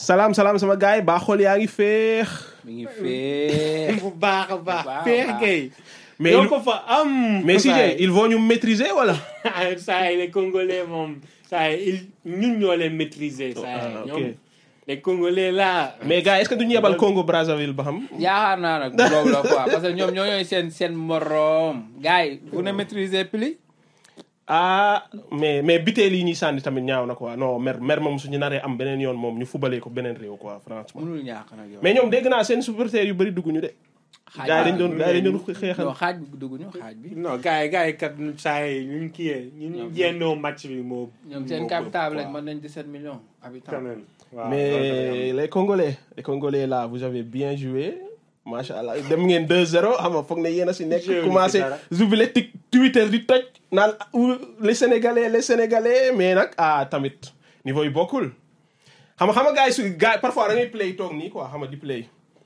salaam salaam sama gars yi baa xool yaa ngi féex. mi ngi fee. bu baax a baax baax a feex baax. kay mais yow il- ko fa am mais si saa yi. ils vont ñu maîtriser wala. saa yi les congolais moom saa yi il ñun ñoo leen maîtriser saa yi Ah, ok. ñoom les congolais là mais gars yi est-ce que duñu yebal Congo Brazzaville ba xam. yaakaar naa nag boobu la quoi parce que ñoom ñoo ñooy seen seen moroom gars yi vous ne maîtrisez plus. ah mais mais biteel yi ñuy sànni tamit ñaaw na quoi non mer mer moom suñu naree am beneen yoon moom ñu fubalee ko beneen réew quoi franchement. mënul ñàkk nag yow. mais ñoom dégg naa seen supporters yu bëri dugg ñu de. xaaj gars yi dañ bi doon gars yi dañ doon xeexal. non xaaj bi dugg ñu xaaj bi. non gars yi gars yi kat saa yi ñu ngi kiyee ñu Ñoom- jendoo match bi moo ñoom seen moo capital ëpp, lañ quoi. mën nañ 17 millions habitants. quand même waaw loolu mais les Congolais les Congolais là vous avez bien joué macha allah dem ngeen 2-0 xam nga foog ne yéen a si nekk. Joué wuñ ci commencé dara. jubile tik Twitter di toj naan ou les Sénégalais les Sénégalais mais nag ah tamit niveau yi bokkul. xam nga xam nga gars yi su gars yi parfois da ngay play toog nii quoi xam nga di play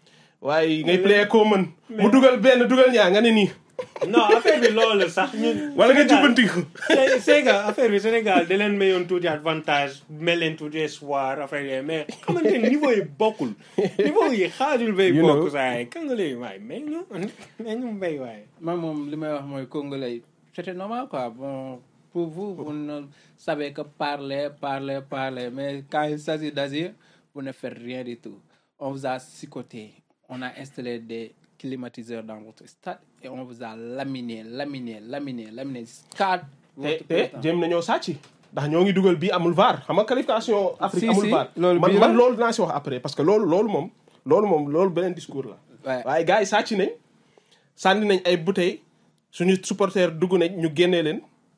waaye ngay play koo mën. mu dugal benn dugal ñaar nga ne nii. non affaire bi loolu sax ñun wala nga Sénégal- jubbanti ko. c'est c'est que affaire bi Sénégal da leen mayoon tuuti avantage mel leen tuuti espoir affaire yooyu mais xamante ne niveau yi bokkul niveau yi xaajul bay You know. bokk saa yi Congolais yi waaye mais ñu mais ñu mbéy waaye man moom li may wax mooy congolais yi c'était normal quoi bon pour vous vous ne savez que parler parler parler mais quand il s'agit d'agir vous ne faites rien du tout on vous a sicoté on a installé des climatiseurs dans votre stade et on vous a laminé laminé laminé laminé quatre te te jéem nañoo sàcc ndax ñoo ngi dugal bii amul VAR xam nga qualification Afrique Si, amul si, VAR loolu man bii man la. loolu dinaa si wax après parce que loolu loolu moom loolu moom loolu beneen discours la Ouais. waaye gars yi sàcc nañ sànni nañ ay bouteilles suñu supporter dugg nañ ñu génnee leen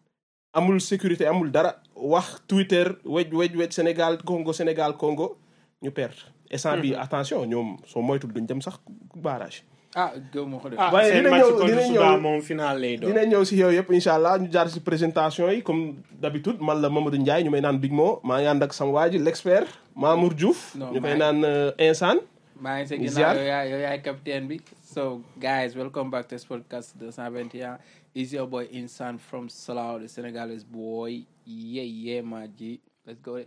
amul sécurité amul dara wax Twitter wej wej wej Sénégal Congo Sénégal Congo ñu perdre instant bi attention ñoom soo moytul duñ dem sax barrage ah gëw ma ko def ah waaye seen dina match ñëw- contre dina suba ñëw- moom final lay doon dina ñëw si yow yëpp incha allah ñu jaar si présentation yi comme d'habitude man la Mamadou Ndiaye ñu may naan Big Mo maa ngi ànd ak sama waa ji l'expert Mamour Diouf Non, ñu koy maa- naan euh, Insane maa ngi sa Ziar. ginnaaw yow yaay yow yaay capitaine bi so guys welcome back to podcast 221 is your boy Insan from Salau the Senegalese boy yeah yeah ma ji let's go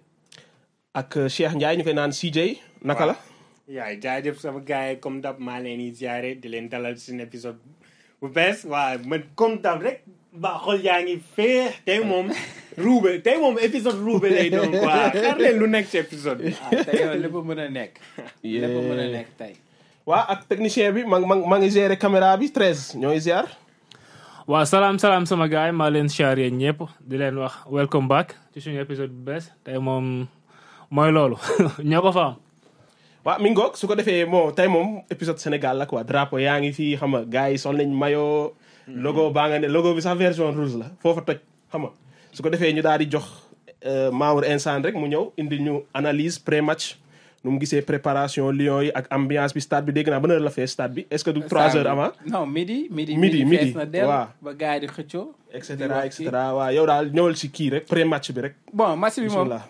ak euh, Cheikh Ndiaye ñu koy naan CJ naka la yaay jaajëf sama gars yi comme dab maa leen di ziare di leen dalal ci seen épisode bu bees waaw man comme dab rek ba xol yaa ngi féex tey moom ruube tey moom épisode ruube lay doon quoi xaar leen lu nekk ci épisode bi ah tey yow lépp mën a nekk lépp mën a nekk tey waa ak technicien bi ma ma ma ngi gérer caméra bi 13 ñooy ziar waaw salaam salaam sama gaay maa leen charrier ñëpp di leen wax welcome back ci suñu épisode bu bees tey moom mooy loolu ñoo ko fa am waa mi ngoog su ko defee moo tey moom épisode Sénégal la quoi drapeau yaa ngi fii xam nga gars yi sol nañ maillot logo baa nga ne logo bi sax version rouge la foofa toj xam nga su ko defee ñu daal di jox euh, Mamour Insane rek mu ñëw indi ñu analyse pré match nu mu gisee préparation Lions yi ak ambiance bi stade bi dégg naa ban heure la fee stade bi est-ce que du trois heures avant non midi midi Midi, midi, fees na del waaw. ba gars yi di xëccoo et di cetera wax et cetera waaw yow daal ñëwal si kii rek pré match bi rek bon match bi moom bismillah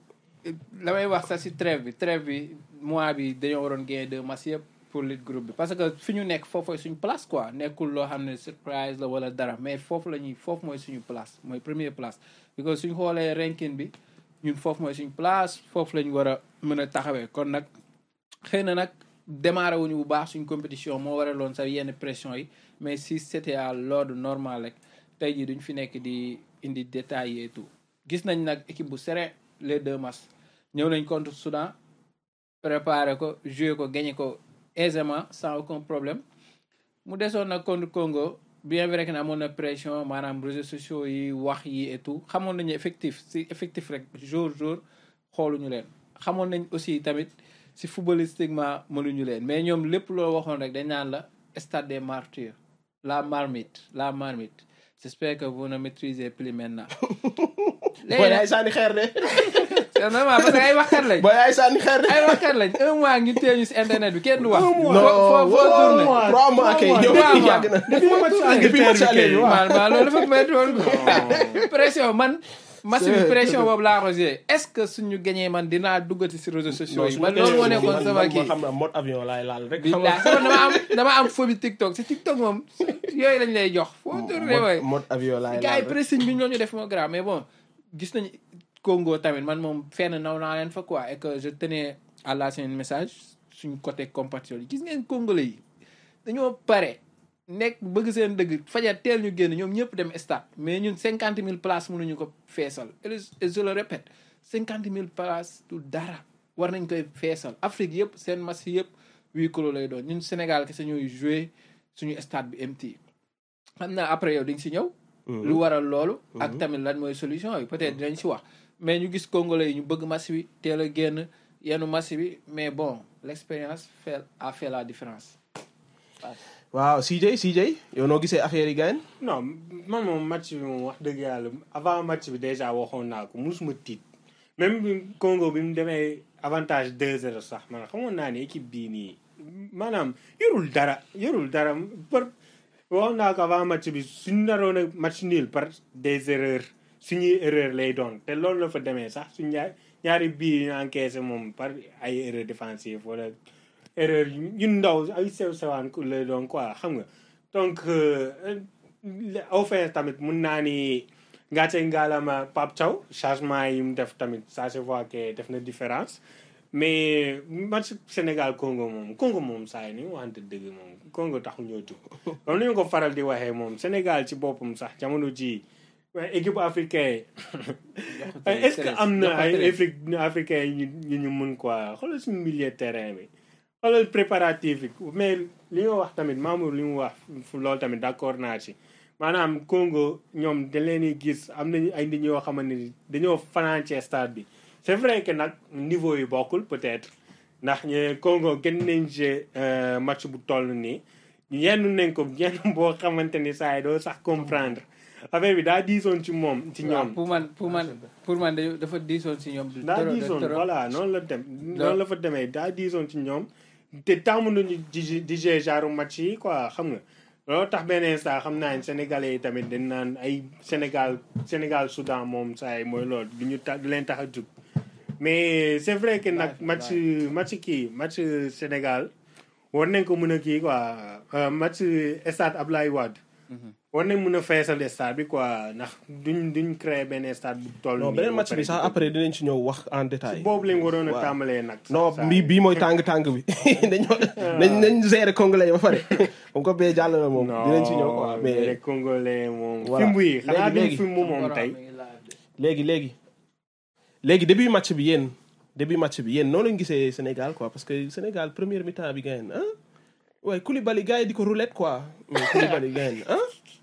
la may wax sax si trêve bi trêve bi mois bi dañoo waroon gagner deux matchs yëpp pour lead groupe bi parce que fi ñu nekk foofu suñu place quoi nekkul loo xam ne surprise la wala dara mais foofu la ñuy foofu mooy suñu place mooy première place because suñu xoolee ranking bi ñun foofu mooy suñu place foofu la ñu war a mën a taxawee kon nag xëy na nag démarré wuñu bu baax suñu compétition moo waraloon sax yenn pression yi mais si c'était à l'ordre normal rek tey jii duñ fi nekk di indi détails et tout gis nañ nag équipe bu serein les deux matchs ñëw nañ contre Soudan préparé ko joué ko gagné ko aisément sans aucun problème mu desoon nag contre Congo bien vrai que ne amoon na pression maanaam réseaux sociaux yi wax yi et tout xamoon nañu effectif si effectif rek jour jour xooluñu leen xamoon nañ aussi tamit si footballistiquement mënuñu leen mais ñoom lépp loo waxoon rek dañ naan la stade des martyrs la marmite la marmite j'espère que vous ne maîtrisez plus maintenant booy ay sànni xeer de c'est normal parce que ay waxkat lañ booy ay sànni xeer de ay waxkat lañ un mois ñu téye ñu si internet bi kenn du wax. Un mois. non foo foo foo tourné. mois. trois mois kay ñëw Trois mois. yàgg na depuis match depuis match aller bi waaw man man loolu dafa métti woon quoi. pression man. match bi pression boobu laa ko joué est ce que suñu gagné man dinaa duggati si réseaux sociaux yi. man loolu moo nekkoon sama kii. xam na mode avion laay laal rek xam billaay sama dama am dama am phobie TikTok si TikTok moom yooyu lañ lay jox. foo tourné mode wooy. mode avion laay gars laal yi rek pressing bi ñoo ñu def moo grave mais bon gis nañu Congo tamit man moom fenn naw naa leen fa quoi et que je tenais à la seen message suñ côté compatriotes yi gis ngeen congolais yi dañoo pare nekk bëgg seen dëgg fajar teel ñu génn ñoom ñëpp dem stade mais ñun cinquante mille places mënuñu ko feesal et je le répète cinquante mille places du dara war nañ koy feesal Afrique yëpp seen match yëpp huis clos lay doon ñun Sénégal kese ñooy joué suñu stade bi MT xam naa après yow di nga si ñëw lu waral loolu ak tamit lan mooy solution yi peut-être dinañ si wax mais ñu gis congolais yi ñu bëgg match bi teel a génn yenn match bi mais bon l'expérience fait a fait la différence waaw CJ CJ yow noo gisee affaire yi gaañ non man moom match bi moom wax dëgg yàlla avant match bi déjà waxoon naa ko musuma tiit même bi Congo bi mu demee avantage 2-0 sax man xamoon naa ne équipe bii nii maanaam yorul dara yorul dara par waxoon naa ko avant match bi suñu naroon a match nul par des erreurs suñuy erreur lay doon te loolu la fa demee sax suñ ñaar ñaari bii ñu encaissé moom par ay erreur défensive wala erreur yu ndaw ay sew sewaan lay doon quoi xam nga donc offense tamit mun naa ni ngàcce ngaalama Pape Thiaw changement yi mu def tamit ça se voit que def na différence mais match Sénégal Congo moom Congo moom saa yi ni waxante dëgg moom Congo taxu ñoo jug comme ni ñu ko faral di waxee moom Sénégal ci boppam sax jamono ji équipe africain est-ce que am na ay Afrique africain yu ñu ñu mun quoi xoolal suñu milieu terrain bi xoolal préparatif yi mais li nga wax tamit Mamour li mu wax loolu tamit d'accord naa ci maanaam Congo ñoom dañ leen di gis am nañu ay nit ñoo xamante ni dañoo fanaan ci stade bi c'est vrai que nag niveau yi bokkul peut-être ndax ñu Congo gën nañ ci match bu toll nii yenn nañ ko yenn boo xamante ni saa yi doo sax comprendre affaire bi daa diisoon ci moom ci ñoom. pour man pour man pour man dafa diisoon ci ñoom. daa diisoon voilà noonu la dem noonu la fa demee daa diisoon ci ñoom te tàmm nañu di di genre match yi quoi xam nga. loolu tax benn instant xam naa ne sénégalais yi tamit dañ naan ay Sénégal Sénégal Soudan moom saa yi mooy loolu du ñu tax du leen tax a jug mais c'est vrai que nag match match kii match Sénégal war nañ ko mën a kii quoi match stade Ablaye Wade war nañ mën a feesal stade bi quoi ndax duñ duñ créer benn stade bu toll non beneen match bi sax après dinañ ci ñëw wax en détail boobu lañ waroon a tàmbalee nag non bii bii mooy tàng-tàng bi dañoo nañ nañ gérer congolais ba pare comme ko bee jàll na moom dinañ ci ñëw quoi mais les congolais moom Voilà. fimbu yi xanaa duñ Léegi- fimbu moom tey léegi léegi léegi début match bi yéen début match bi yéen noonu lañ gisee Sénégal quoi parce que Sénégal première mi-temps bi gagne ah waaye Koulibaly gars yi di ko roulette quoi mais Koulibaly gagne ah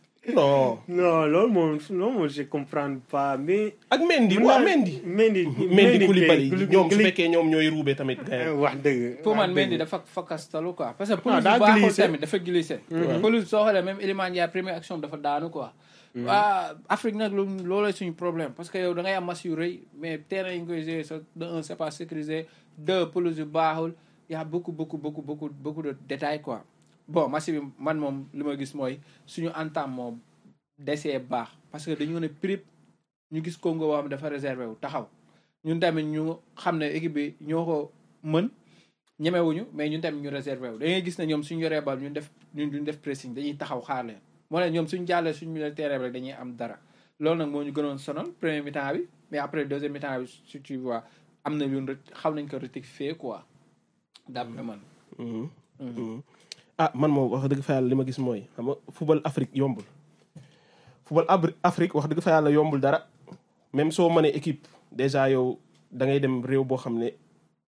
non non loolu moom loolu moom je comprends pas mais ak Mendy Mun waaw naa- Mendy Mendy Mendy Koulibaly kay, ñoom su Koulibaly- fekkee ñoom ñooy ruube tamit gagne wax dëgg pour wax man dëgg. Mendy dafa fakastalu quoi parce que Ah, pelouse daa bu baaxul glissé. tamit dafa glissé pelouse soo xoolee même Iliman Ndiaye première action bi dafa daanu quoi waa Afrique nag lu loolooy suñu problème parce que yow da ngay am match yu rëy mais terrain yi nga koy jouer sa de un c'est pas sécurisé deux pelouse yu baaxul y a beaucoup beaucoup beaucoup beaucoup beaucoup de détails quoi bon match bi man moom li ma gis mooy suñu entame moom desee baax parce que dañu ne prip ñu gis Congo boo xam ne dafa réservé wu taxaw ñun tamit ñu xam ne équipe bi ñoo ko mën ñemewuñu mais ñun tamit ñu réservé wu da ngay gis ne ñoom suñu yoree bal ñun def ñun duñ def pressing dañuy taxaw xaar leen moo ne ñoom suñu jàllee suñu milieu terrain bi rek dañuy am dara loolu nag moo ñu gënoon sonal premier mi-temps bi mais après deuxième mi-temps bi si tu vois am na lu xaw nañ ko rectifier quoi d'après man Mhm. Mhm. ah man moom wax dëgg fa yàlla li ma gis mooy xam nga football Afrique yombul football Abri- Afrique wax dëgg fa yàlla yombul dara même soo mënee équipe déjà yow da ngay dem réew boo xam ne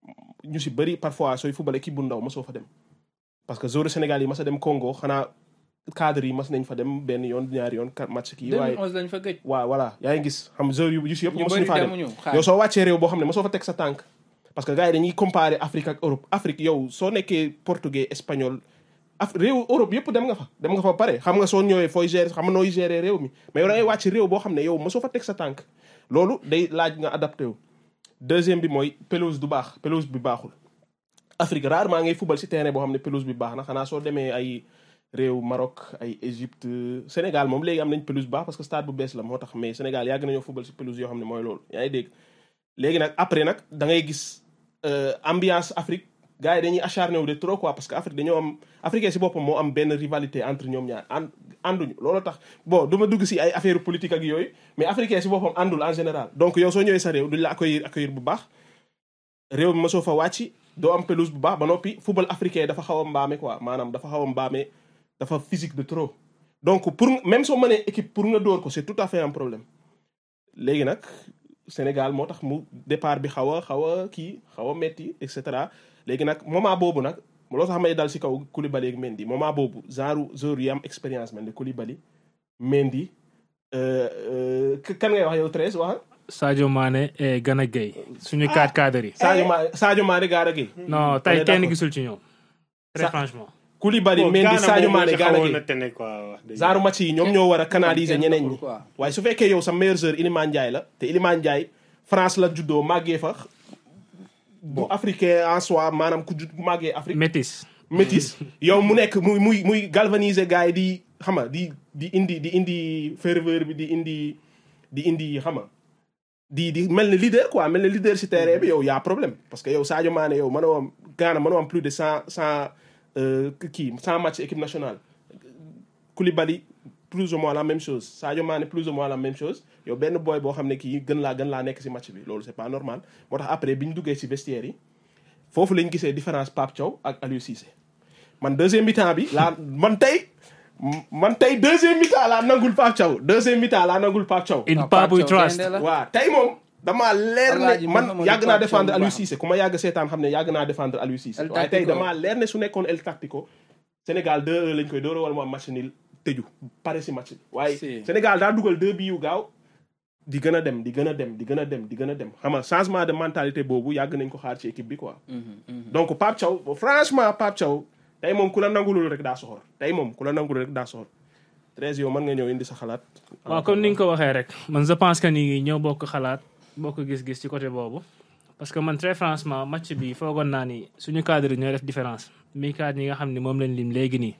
ñu si bëri parfois sooy football équipe bu ndaw ma soo fa dem parce que joueur Sénégal yi mas a dem Congo xanaa cadre yi mas nañ fa dem benn yoon ñaari yoon kat match kii waaye 2011 lañ fa gëj waaw voilà yaa ngi gis xam joueur yu yu si yëpp ñu mosuñu bëri faa dem demuñu xaar yow soo wàccee réew boo xam ne mosoo fa teg sa tànk parce que gars yi dañuy comparer Afrique ak Europe Afrique yow soo nekkee portugais espagnol af réew Europe yëpp dem nga fa dem nga fa ba pare xam nga soo ñëwee fooy gérer xam nga nooy gérer réew mi mais yow da ngay wàcc réew boo xam ne yow mosoo fa teg sa tànk loolu day laaj nga adapté wu deuxième bi mooy pelouse du baax pelouse bi baaxul Afrique rarement ngay football si terrain boo xam ne pelouse bi baax na xanaa soo demee ay réew Maroc ay Égypte Sénégal moom léegi am nañ pelouse bu baax parce que stade bu bees la moo tax mais Sénégal yàgg nañoo football si pelouse yoo xam ne mooy loolu yaa ngi dégg léegi nag après nag da ngay gis euh, ambiance Afrique gars yi dañuy acharné wu de trop quoi parce que Afrique dañoo am africain si boppam moo am benn rivalité entre ñoom ñaar ànd ànduñu loolu tax bon du ma dugg si ay affaire politique ak yooyu mais africain si boppam àndul en général donc yow soo ñëwee sa réew duñ la accueillir accueillir bu baax réew mi mosoo fa wàcc doo am pelouse bu baax ba noppi football africain dafa xaw a mbaame quoi maanaam dafa xaw a mbaame dafa physique de trop donc pour même soo mënee équipe pour nga dóor ko c'est tout à fait un problème léegi nag Sénégal moo tax mu départ bi xaw a xaw a kii xaw a metti et cetera léegi nag moment boobu nag loo tax may dal si kaw Koulibaly ak Mendy moment boobu genre joueur yi am expérience mel ni Koulibaly Mendy euh, euh, kan ngay wax yow Thérèse wax Sadio Mané et Gana Gueye suñu quatre cadres yi. Sadio Mané Sadio Mané Gana Gueye non on tey est kenn d'accord. gisul ci ñoom. très Sa- franchement. Koulibaly Bon, Mendy Ghana Sadio moom Mané si Gana xawoon na Gueye tene quoi wax dëgg genre match yi ñoom ñoo war a canaliser kenn ñeneen xamul ñi quoi. waaye su fekkee yow sa meilleur joueur Iliman Ndiaye la te Iliman Ndiaye France la juddoo màggee fa bu africain en soi maanaam ku judd màggee Afrique métis. métis yow mu nekk muy muy muy galvaniser gars yi di xam nga di di indi di indi ferveur bi di indi di indi xam nga di di mel ni leader quoi mel ni leader si terrain bi yow y' a problème parce que yow Sadio Mané yow mënoo am Ghana mënoo am plus de cent cent kii cent match équipe nationale Koulibaly plus ou moins la même chose Sadio Mané plus ou moins la même chose yow benn boy boo xam ne kii gën laa gën laa nekk si match bi loolu c'est pas normal moo tax après bi ñu duggee si vestiaire yi foofu lañ gisee différence Pape Thiaw ak Aliou Cissé man deuxième mi-temps bi laa man tey man tey deuxième mi-temps laa nangul Pape Thiaw deuxième mi-temps laa nangul Pape Thiaw in Non, Pape we Pape Thiaw trust. gaynde la. waaw tey moom damaa leer Alaaji ne man Mouhamadou yàgg naa Pape défendre Thiaw bu Aliou baax. Cissé ku ma yàgg seetaan xam ne yàgg naa défendre Aliou Cissé El waaye tey Tactico. damaa leer ne su nekkoon El Tactico Sénégal 2 lañ koy dóora wala mu am match nul tëju pare si match bi waaye Si. Sénégal daa dugal deux bi yu gaaw di gën a dem di gën a dem di gën a dem di gën a dem xam nga changement de mentalité boobu yàgg nañ ko xaar ci équipe bi quoi donc Pape Thiaw franchement Pape Thiaw tey moom ku la nangulul rek daa soxor tey moom ku la nangulul rek daa soxor Thérèse yow mën nga ñëw indi sa xalaat waaw comme ni nga ko waxee rek man je pense que ni ñoo bokk xalaat bokk gis-gis ci côté boobu parce que man très franchement match bi foogoon naa ni suñu cadre ñooy def différence mi cadre yi nga xam ne moom lañ lim léegi nii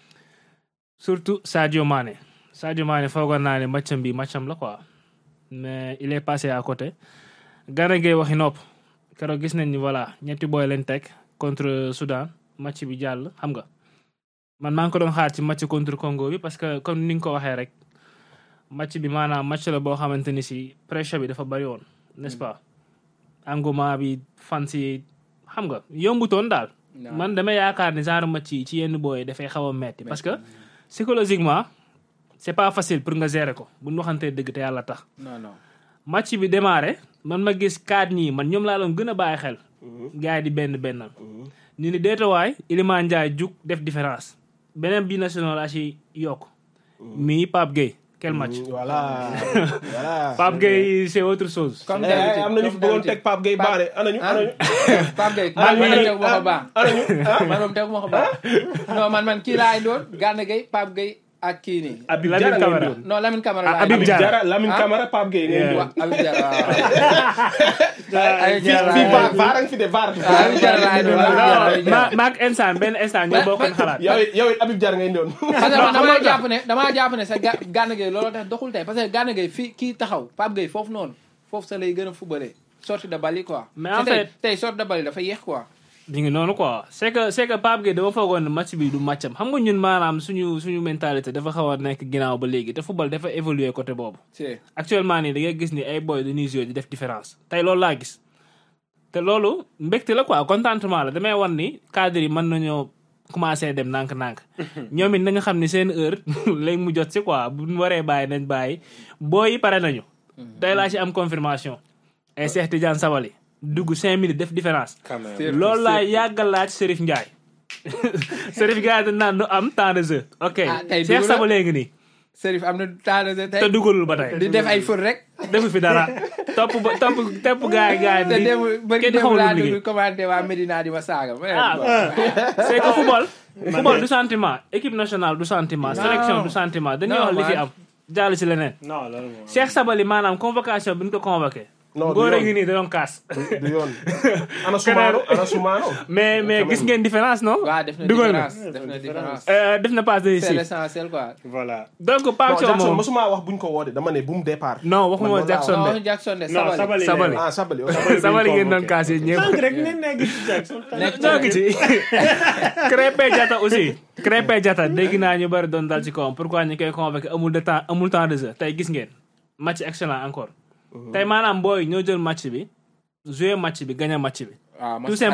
surtout Sadio Mané Sadio Mané foogoon naa ne matcham bi matcham la quoi mais il est passé à côté Gana Gueye waxi nopp keroog gis nañ ni voilà ñetti booy leen teg contre Soudan match bi jàll xam nga man maa ngi ko doon xaar ci match contre Congo bi parce que comme ni nga ko waxee rek match bi maanaam match la boo xamante ni si pression bi dafa bari woon n'est-ce pas engouement bi fan si xam nga yombutoon daal Non. man dama yaakaar ni genre match yi ci yenn booy dafay xaw a metti parce que psychologiquement c'est pas facile pour nga gérer ko bu ñu waxantee dëgg te yàlla tax non non match bi démarré man ma gis kaat ñii man ñoom laa doon gën a bàyyi xel gars yi di benn bennal ñu ni deetawaay Iliman Ndiaye jug def différence beneen bi national laa ci yokk mii Pape Gueye quel match voilà voilà Pape Gueye c'est autre chose comme Eh, d'habitude am nañu fi comme bëggoon d'habitude. teg Pape Gueye Pape- baare anañu ah anañu Pape Gueye Ah, man man anañu tegu ma ko baax anañu ah man moom tegu ma ko baax non man man kii laa indoon Gana Gueye Pape Gueye ak kii nii Habib Lamine Diarra ngay Camara. doon. non Lamine Camara Ah, laa Habib Habib indoon. Diarra. Diarra Lamine Ah. Camara Pape Gueye ngay Yeah. doon. Wa- Habib Diarra waaw Ay, fii Diarra fii laa vaar indoon. vaar a ngi fi de vaar. Ah, Habib Diarra laa indoon Habib Diarra, Habib ma Diarra. maak instant benn instant ñoo bokkoon xalaat yow it yow it Habib Diarra ngay doon. parce que man xam damaa nga- jàpp ne damaa jàpp ne sa ga Gana Gueye looloo tax doxul tey parce que Gana Gueye fii kii taxaw Pape Gueye foofu noonu foofu sa lay gën a fubalee sortie de balle yi quoi. Mais te en tey fait- tey sortie de balle yi dafa yéex quoi. ñu ngi noonu quoi c'est que c'est que Pape Gueye dama foogoon ne match bi du matcham xam nga ñun maanaam suñu suñu mentalité dafa xaw a nekk ginnaaw ba léegi te football dafa évoluer côté boobu c'est actuellement nii da ngay gis ni ay boy dañuy jouer di def différence tey loolu laa gis te loolu mbégte la quoi contentement la damay wan ni cadre yi mën nañoo commencé dem nànk-nànk ñoom it nañu xam ni seen heure léegi mu jot si quoi bu ñu waree bàyyi nañ bàyyi booy yi pare nañu tey laa ci am confirmation ay Cheikh Tidiane Sabali dugg cinq minutes def différence quand même. C'est- loolu laa yàggal laaj Serif Ndiaye Serif Ndiaye dañ naan du am temps de jeu ok Ah, tey Cheikh dugg na. Sabali ngi nii Serif am na temps de jeu te tey dugalul ba tey di def ay fër rek. defu fi dara topp ba topp topp gaay gaay te di démb bëri kenn démb xamul laa lu liggéey dugg commenté waa Medina di ma saaga. ma ne ah bon. c'est que football football du sentiment équipe nationale du sentiment sélection du sentiment dañuy Non, wax li fi man. am jàll ci leneen non loolu moom. Cheikh Sabali maanaam convocation bi ñu ko convoqué non du góor a ngi yoon nii da doon kaas du yoon. ana Soumano ana Soumano. mais mais gis ngeen différence non waaw def na dugal na différence def na différence. Euh, def na passe c'est décisive l'essentiel quoi. voilà. donc non Pape Thiaw Jackson moom mosuma wax buñ ko woote dama ne bu mu départ. non waxuma Man loolu laa Jackson non de Jackson de non Sabali. Sabali. Sabali. ah Sabali ok. Sabali ngeen doon kaas yi ñëpp sànq rek ne nekk ci Jackson. Nekk ñoo ngi ci Krépin Diatta aussi Krépin Diatta dégg naa ñu bari doon dal ci kawam pourquoi ñu koy convoqué amul de temps amul temps de jeu tey gis ngeen match excellent encore tey maanaam booy ñoo jël match bi jouer match bi gagner match bi waaw tout simplement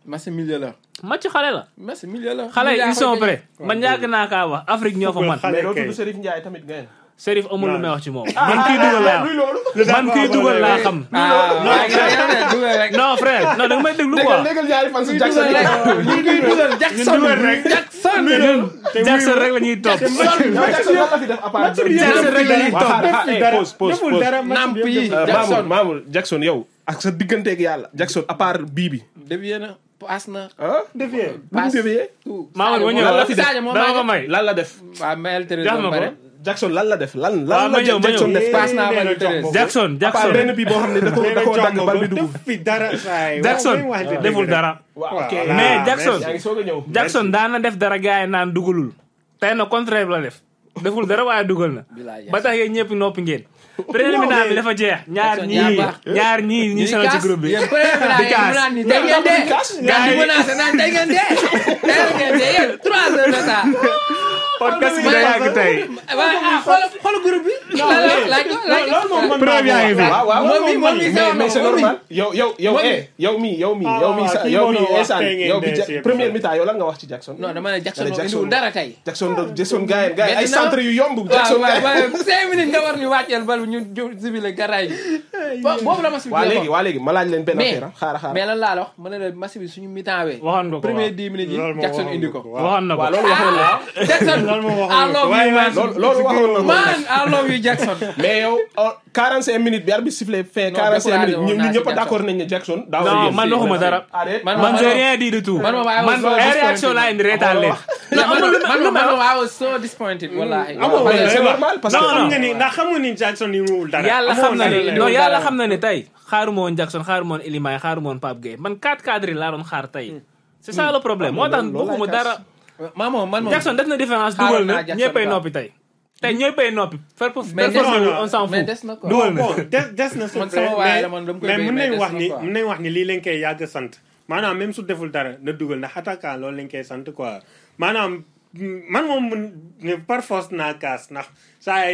match milieu la match xale la match milieu la xale yi Milieu ils sont koy gagné. prêts man yàgg naa kaa wax Afrique ñoo fa man Xale mais doo kay. tudd Serif Ndiaye tamit ngeen. Serif amul lu may wax ci moom man kii dugal laa luy loolu. man kii dugal laa xam ah waaye nga ne dugal rek non frère non da nga may déglu déggal quoi déggal ñaari fan si dugal Jackson rek yi. ñu ngi dugal Jackson Jackson ñun Jackson rek la ñuy topp yow Jackson lan la fi def à part. Jackson rek la ñuy Waa, topp xaar, xaar, eh, pause pause deful pause. dara match Namp bi yëpp yi. deful Euh, Jackson. Mamour Mamour Jackson yow ak sa digganteeg yàlla Jackson à part bii bi. dévié na paas na ah defee bu mu dévié. tout Mamadou ma Sadio ñëw lan la fi def? Sadio moo dama ko may may lan la def. waaw mayel Thérèse Jox ma ba ko. pare Jackson lan la def lan Waaw, lan ma la ñëw, ma Jackson ñëw. def. Pass naa nee bal na bi Thérèse. jox ma ko. Jackson à part Jackson benn bii boo xam ne da ko nee da na koo jox dagg ma bal ko bi dugg. def fi dara saay Jackson waaw, waxante dëgg deful rek. dara waaw ok Voilà. mais Ah, Jackson yaa ngi soog a ñëw. Jackson daan na def dara gars yi naan dugalul tey na contraire la def deful dara waaye dugal na Bilaay ba tax yéen ñëpp noppi ngeen premier mi-temps bi dafa jeex ñaar Jackson ñii yaa baax. ñaar ñii ñi sonal ci groupe bi yéen premier bi di kaas naan ni tey ngeen dee Gars gars yi- yi menacé naan tey ngeen dee tey ngeen dee yéen trois heures de temps podcast bi day yàgg tey waaye ah xool xool groupe bi laaj ko laaj ko loolu moom man Preuve yaa ngi fi. waaw waaw moom mi moom mi mais mais c'est moom mi normal yow yow yow Moom mi. eh yow mi yow mi Ah, yow mi waaw, sa kii yow moo mi doon wax instant tey ngeen yow bi dee ja- si épisode. première mi-temps yow lan nga wax ci Jackson. non dama ne Jackson Nga ne moom indiwul dara tey Jackson Jackson gars yi gars yi ay Maintenant- centre yu yomb. waaw Jackson waaw gars yi. waaw cinq minutes nga war ñu wàcceel bal bi ñu ju sibile garaay bi Bo- boobu la match bi waa léegi jeexoon. waa léegi ma laaj leen benn mais affaire ah xaaral xaaral. mais lan laa la wax ma ne la match bi suñu mi-temps wee waxoon nga ko premier waaw. dix minutes yi Loolu moom Jackson waxoon indi nga ko ko, waaw. waxoon na ko waaw loolu waxoon na Jackson loolu moom waxoon I nga ko. love Waaye you man loolu loolu waxoon na ko. man I love you Jackson mais yow oh, 45 minutes bi arbitre sifflé fin Non, 45 minutes découragé woon ñu naa ñu si ñëpp Jackson. d'accord nañ ne Jackson. daaw non man waxuma dara arrête Man- man man- j'ai rien dit du tout man moom I was man so ay réaction laa indi reetaan leen man man man man I was so disappointed wallahi amoo Parce que- c'est normal parce que. Non, xam non. nga ni ndax xamu ni Jackson ni muwul dara yàlla Amoo xam na dara ne la. non dara. yàlla xam na ne tey xaaruma woon Jackson xaaruma woon Iliman xaaruma woon Pape Gueye man quatre cadres yi laa doon xaar tey c'est ça le problème moo tax loolu laay waxuma kaas. dara man moom man moom Jackson def na différence Xaaroon dugal naa na Jackson ñëppay quoi. noppi tey tey ñëppay noppi faire mais des non, non, on s'en mais fout des na quoi dugal na bon des des na c'est Man vrai, sama waay mais- la, man dama koy mais béy, mun mais nañ des wax na ni quoi. mun nañ wax ni lii lañ koy yàgg sant maanaam même su deful dara na dugal ndax attaquant loolu lañ koy sant quoi maanaam mm, man moom mun ne par force naa kaas ndax saa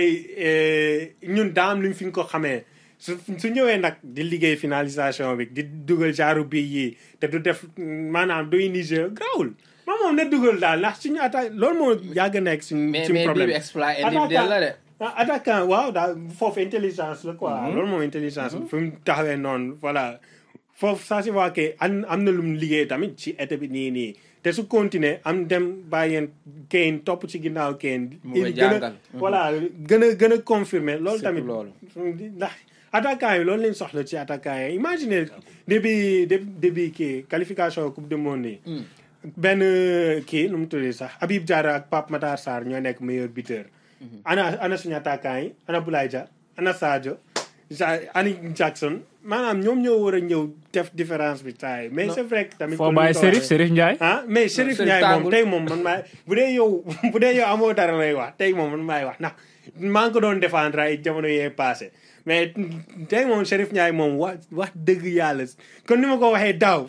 yi ñun daam luñ fi ñu ko xamee su su ñëwee nag di liggéey finalisation bi di dugal genre bii yi te du def mm, maanaam du indi jeu grawul man moom na dugal daal ndax suñu attaque loolu moo yàgg nekk suñu mais suñu mais bii problème bi exploit individuel la de ah attaquant waaw daal foofu intelligence la quoi. loolu moom intelligence la. fi mu taxawee noonu voilà foofu ça se voit que am am na lu mu liggéey tamit ci été bi nii nii te su continuer am dem bàyyeen Kane topp ci ginnaaw Kane. Mu koy il gën a jàngal. voilà gën a gën a confirmer loolu Surtout tamit. loolu. ndax attaquant yi loolu lañ soxla ci attaquant yi imaginez début début début kii qualification coupe du monde yi. benn kii nu mu tuddee sax Habib Diarra ak Pape Matar Sarr ñoo nekk meilleur buteur. ana ana suñu attaquant yi ana Boulaye Dia ana Sadio Ja ani Jackson maanaam ñoom ñoo war a ñëw def différence bi saa yi mais Non. c'est vrai que tamit. foo comme bàyyi ni ko Serif waxee. Serif Ndiaye ah mais Chérif Chérif Ndiaye moom tàngul. tey moom man maa bu dee yow bu dee yow amoo dara lay wax tey moom man maay wax ndax maa ngi ko doon défendre ay jamono yee passé mais tey moom Chérif Ndiaye moom wax wax dëgg yàlla kon ni ma ko waxee daaw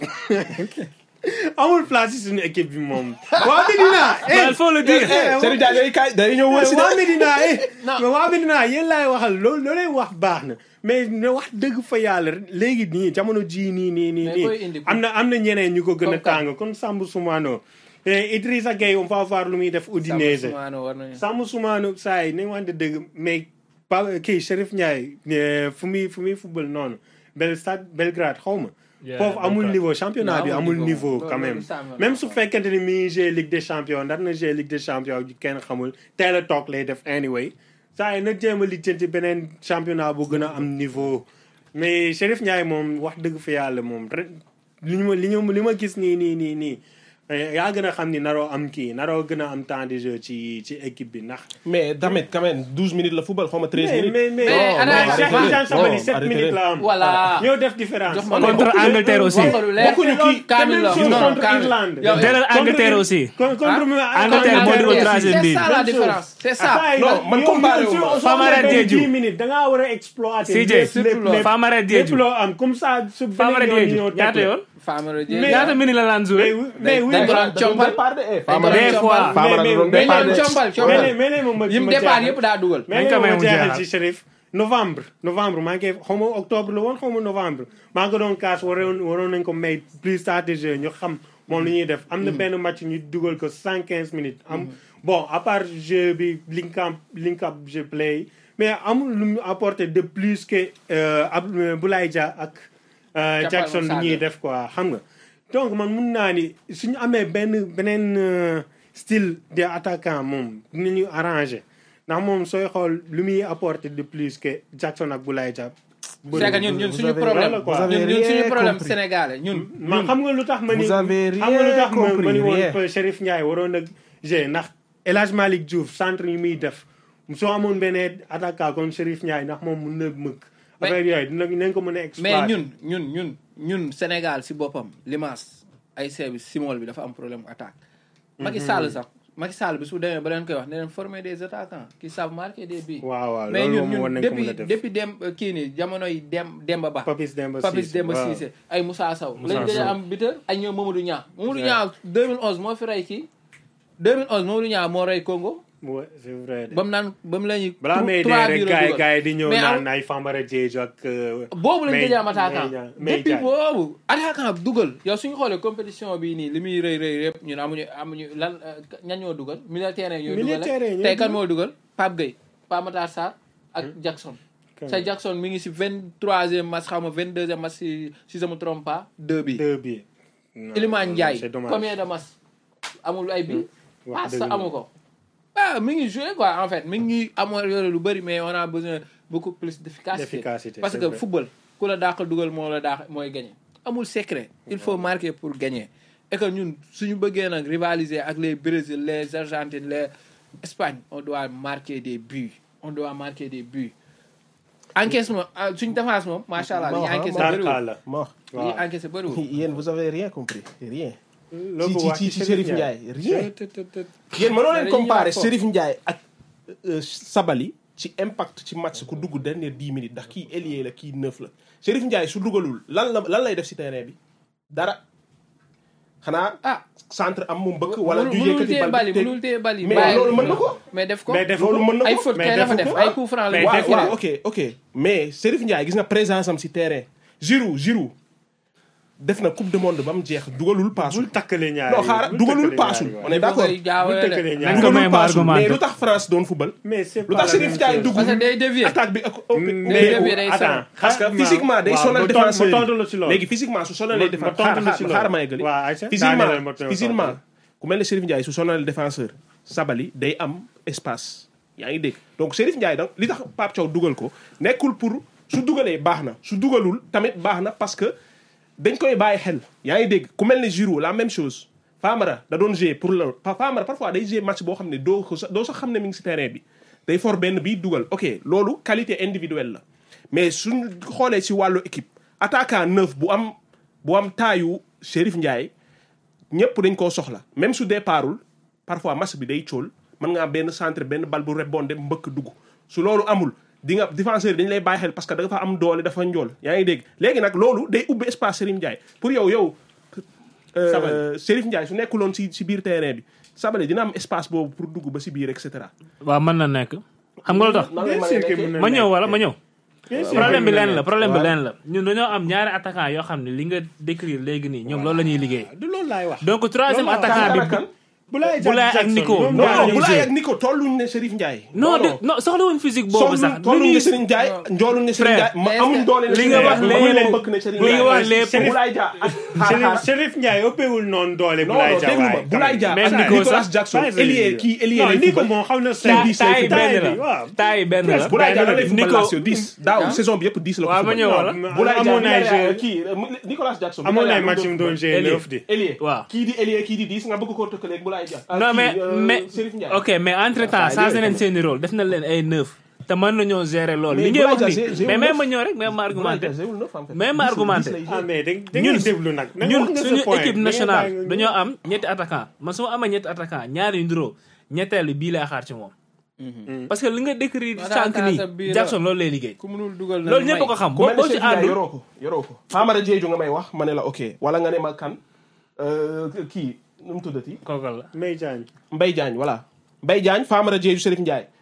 amul place ci suñu équipe bi moom. waa Medina. eh, il faut le dire eh, Serigne Dia day kaay day ñëw wër si waa de. Medina eh. Non. mais waa Medina yéen laay waxal loolu loolu lay wax baax na mais ne wax dëgg fa yàlla léegi nii jamono jii nii nii nii Mais koy indi nii. am na am na ñeneen ñu ko gën a Comme kan? tàng kon Sambou Soumano et Idrissa Gueye on va voir lu muy def Udinese. Samaano war nañu Sambou Soumano saa yi nañ wante dëgg mais pa kii Chérif Ndiaye eh, fu muy fu muy football noonu Bel Stade Belgrade xaw ma. Yeah, foofu amul Belgrade. niveau championnat Non, bi amul amul niveau. niveau Loolu- quand loolu même championnat même su quoi. fekkente ni mi ngi jouer Ligue des champions ndax na jouer Ligue des champions ju kenn xamul teel a toog lay def anyway saa yi na jéem a lijjanti beneen championnat bu gën a am niveau mais Chérif Ndiaye moom wax dëgg fa yàlla moom ren li ñu ma li ñu li ma gis nii nii nii nii eh, yaa gën a xam ni naroo am kii naroo gën a am temps de jeu ci ci équipe bi ndax. mais tamit quand même 12 minutes la football xaw ma 13 mais minutes. mais mais Mais ana- mais Cheikh arrêtez Tidiane Sabaly leen. 7 Non, minutes la am. Voilà. ñoo def différence. Jox ma contre Angleterre aussi wax nga lu leer. Bokkuñu kii. Kaamil la Te même chose non contre Kaamil. Irlande. Yow- Jëlal Angleterre aussi Con- contre Ah, Angleterre moo dugal c'est troisième bi. ça la différence c'est ça Non, man comparé wu ma. Famara Diédhiou. 10 minutes da ngaa war a exploiter. CJ, lépp, surtout lépp, loolu. lépp. Famara lépp Diédhiou loo am comme ça su Famara beneen yoon Diédhiou ñëw teg ñaata la. yoon Famara Dieng Mais- ñaata minutes la laan mais joué oui mais oui dañ ko mais- doon compal. départ de eh. Dañ ko doon Des fois. compal. Famara mais- doon mais- départ mais de. compal mais compal mais mais ma yim ma départ jeexal. yëpp daa dugal mais Dañ ko may ma mu jeexal jeexal. ci Chérif novembre novembre maa ngi koy xaw ma octobre la woon xaw ma novembre maa ngi ko doon kaas waroon waroon nañ ko may plus stratégie ñu xam moom lu ñuy def am na benn match ñu dugal ko cent quinze minutes am bon à part jeu bi link up link up jeu play mais amul lu mu apporté de plus que euh, ab Boulaye Dia ak euh, Jàppal Jackson ma lu ñuy saaga. def quoi xam nga donc man mun naa ni suñu amee benn beneen euh, style de attaquant moom dinañu arrangé ndax moom sooy xool lu muy apporté de plus que Jackson ak Boulaye Dia c'est que ñun ñun vous suñu avez- problème voilà quoi. vous avez ñun ñun suñu rien problème compris. sénégalais ñun man xam nga lu tax ma ni Vous avez xam nga lu tax rien ma ma compris, ni woon rien. que Chérif Ndiaye waroon a g ndax El Hadj Malick Diouf centre yi muy def soo amoon benn attaquant comme Chérif Ndiaye ndax moom mun na mëkk Mais- affaire yooyu dina nañ ko mën a mais exploiter ñun ñun ñun ñun Sénégal si boppam limaas ay seebi simol bi dafa am problème attaque Macky Sall sax Macky Sall bi su demee ba leen koy wax ne leen former des attaquants qui savent marquer des buts waaw waaw mais loolu ñun moom war ñun nañ ko mën depuis a def depuis dem kii nii jamonoy dem Demba Ba Papis Demba Papis Cissé, Demba waaw. Cissé ay Moussa Sow Moussa lañ gëj Sow. a am buteur ak ñoom Mamadou Niang Mamadou Ouais. Niang 2011 moo fi rey kii 2011 Mamadou Niang moo rey Congo Ouais, c'est vrai de. ba mu naan ba mu la ñuy balaa may dee trois rek buts la gars yi dugal. gars yi di ñëw Mais naan am- ay Famara Diédhiou ak euh, boobu lañ May- gëj a am attaquant May Dia- May depuis Dia. boobu attaquant dugal yow suñu xoolee compétition bii nii li muy rëy rëy yëpp ñun amuñu amuñu lan euh, ñan ñoo dugal militaire ñoo dugal Militaire yi ñoo tey kan dugal. moo dugal Pape Gueye Pape Matar Sarr ak Jackson sa Jackson mi ngi si vingt troisième match xaw ma vingt deuxième match si si je me trompe pas deux bi deux bi Non, Iliman non, Ndiaye c'est dommage. combien de match amul ay bi wax passe dëgg la. amu ko ah mi ngi joué quoi en fait mi ngi améliorer lu bëri mais on a besoin beaucoup plus d'efficacité D'efficacité, parce c'est que vrai. football ku la dàq dugal moo la dàq mooy gagner amul secret il faut marquer pour gagner et que ñun suñu bëggee nag rivaliser ak les Brésil les Argentines les Espagne on doit marquer des buts on doit marquer des buts encaissement ah, suñu défense moom macha allah li ñu Ma- encaissé ma- bëriwul Tarka la ma wax li ñu waaw. encaissé bëriwul yéen vous avez rien compris rien loo ci ko ci wax ci ci Chérif Ndiaye rien Tët, tët, tët. yéen mënoo leen dañuy comparer ñëwaat foofu. Chérif Ndiaye ak euh, Sabali ci impact ci match ku dugg dernière dix minutes ndax kii ailier la kii neuf la Chérif Ndiaye su dugalul lan la lan lay def si terrain bi dara xanaa ah centre am mu mbëkk wala mënul ñu mënul yëkkati téye bal bal bi yi te- mënul téye bal yi mais bàyyi- loolu mën na ko mais def ko mais def loolu mën na ay ko faute mais kay la fa defu def ko. ay coup franc la Mais waaw defu waaw ko. ok ok mais Chérif Ndiaye gis nga présence am si terrain Giroud Giroud def na coupe du monde ba mu jeex dugalul paasul bul takkale ñaari non xaaral bul dugalul takkale paasul ñaari on est d'accord bul jaawale takkale de Nañ ñaari ko may dugalul ma paasul argumenté. mais lu tax France doon football mais c'est lu pas tax la Chérif même Ndiaye chose. dugg parce que day dévier attaque bi ak day dévier day attends parce que xaaral physiquement day waaw, sonal ma tontu- défenseur ma tontu la si yi loolu. léegi physiquement su sonalee Ma- ma défenseur tontu la xaaral si xaaral loolu. ma yeggali waaw, Aïcha, daaneel physiquement ma tontu la. physiquement ku mel ne Chérif Ndiaye su sonalee défenseur Sabali day am espace yaa ngi dégg donc Chérif Ndiaye donc li tax Pape Thiaw dugal ko nekkul pour su dugalee baax na su dugalul tamit baax na parce que dañ koy bàyyi xel yaa ngi dégg ku mel ne Giroud la même chose Famara da doon jouer pour le Pa- Famara parfois day jouer match boo xam ne doo ko sax doo sax xam ne mi ngi si terrain bi day for benn bi dugal ok loolu qualité individuelle la mais suñ xoolee si wàllu équipe attaquant neuf bu am bu am taayu Chérif Ndiaye ñëpp dañ koo soxla même su départul parfois match bi day cóol mën nga am benn centre benn bal bu rebondé mbëkk dugg su loolu amul di nga défenseur yi dañ lay bàyyi xel parce que da nga fa am doole dafa njool yaa ngi dégg léegi nag loolu day ubbi espace Chérif Ndiaye pour yow yow euh, Sabali. Chérif Ndiaye su nekkuloon si si biir terrain bi Sabali dina am espace boobu pour dugg ba si biir et cetera waaw mën na nekk xam nga lu tax nan lay Bien mën a sûr que nekkee? mën na ma ñëw nekk. wala ma ñëw Bien sûr problème que bi mën na leen la nekk. problème bi Voilà. leen la ñun dañoo am ñaari attaquant yoo xam ne li nga décrire léegi nii ñoom loolu la ñuy liggéey du loolu laay wax donc troisième Loolu la- attaquant Kan bi kan? Boulaye Boulaye ak Jackson, Nico. ñoom non ñaar non ñooy Boulaye jouer. ak Nico tolluñ ne Chérif Ndiaye non de non soxla wuñ physique boobu sax soxlu tolluñ ne li Serigne Ndiaye njooluñ ne Serigne Frère, Ndiaye ma mais amuñ est-ce doole ne li Serigne nga Ndiaye wax amuñ léegi- leen bëgg ne Serigne li nga wax Ndiaye lépp- Boulaye Dia ak xaar Chérif xaar Chérif Ndiaye ëppewul noonu doole non Boulaye non Dia déglu ma waaye. Boulaye Dia Même ak Nico Nicolas sax. Jackson Pas ailier kii ailier non lay Nico football. moom xam na Taille bi, taay c'est benn taille bi, waaw. la taay benn la Boulaye Dia lan lay football Nico Lazio 10 daaw Ah. saison bi yëpp 10 la ko waaw ma football. ñëw wala Boulaye Dia amoon ay Villarreal, jeu kii euh, Nicolas Jackson amoon ay Villarreal match mu yu mu doon doon jouer Ailier. neuf di ailier waaw kii di ailier kii di 10 nga bëgg koo tëkkaleeg Boulaye Dia ah, non kii, mais euh, mais Chérif Ndiaye ok mais entre temps Ah, changé yooyu nañ tamit. seeni rôle def na leen ay neuf te mën nañoo gérer loolu Mais li ngay wax Boulaye Dia, ni j'ai- j'ai mais eu même neuf. ma ñëw rek même ma Boulaye argumenté Dia, j'ai eu le neuf, en fait. Même 10 argumenté. lay jouer. ah mais da da ñun ngay déglu nag da nga ñun wax nga sa suñu point. équipe Da ngay nationale bàyyi nga- dañoo am ñetti attaquant man su ma amee ñetti attaquant ñaari yu nduroo ñetteelu bii lay xaar ci moom parce que li nga décrire sànq Attaquant sa nii biir la. Jackson loolu lay liggéey ku mënul dugal na loolu may. ñëpp ko xam ku boo mel ne boo ci Chérif Ndiaye àndul yoroo ko yoroo ko Famara Diédhiou nga may wax ma ne la ok wala nga ne ma kan euh, kii nu mu tuddati kookal la Mbaye Diagne Mbaye Diagne voilà Mbaye Diagne Famara Diédhiou Chérif Ndiaye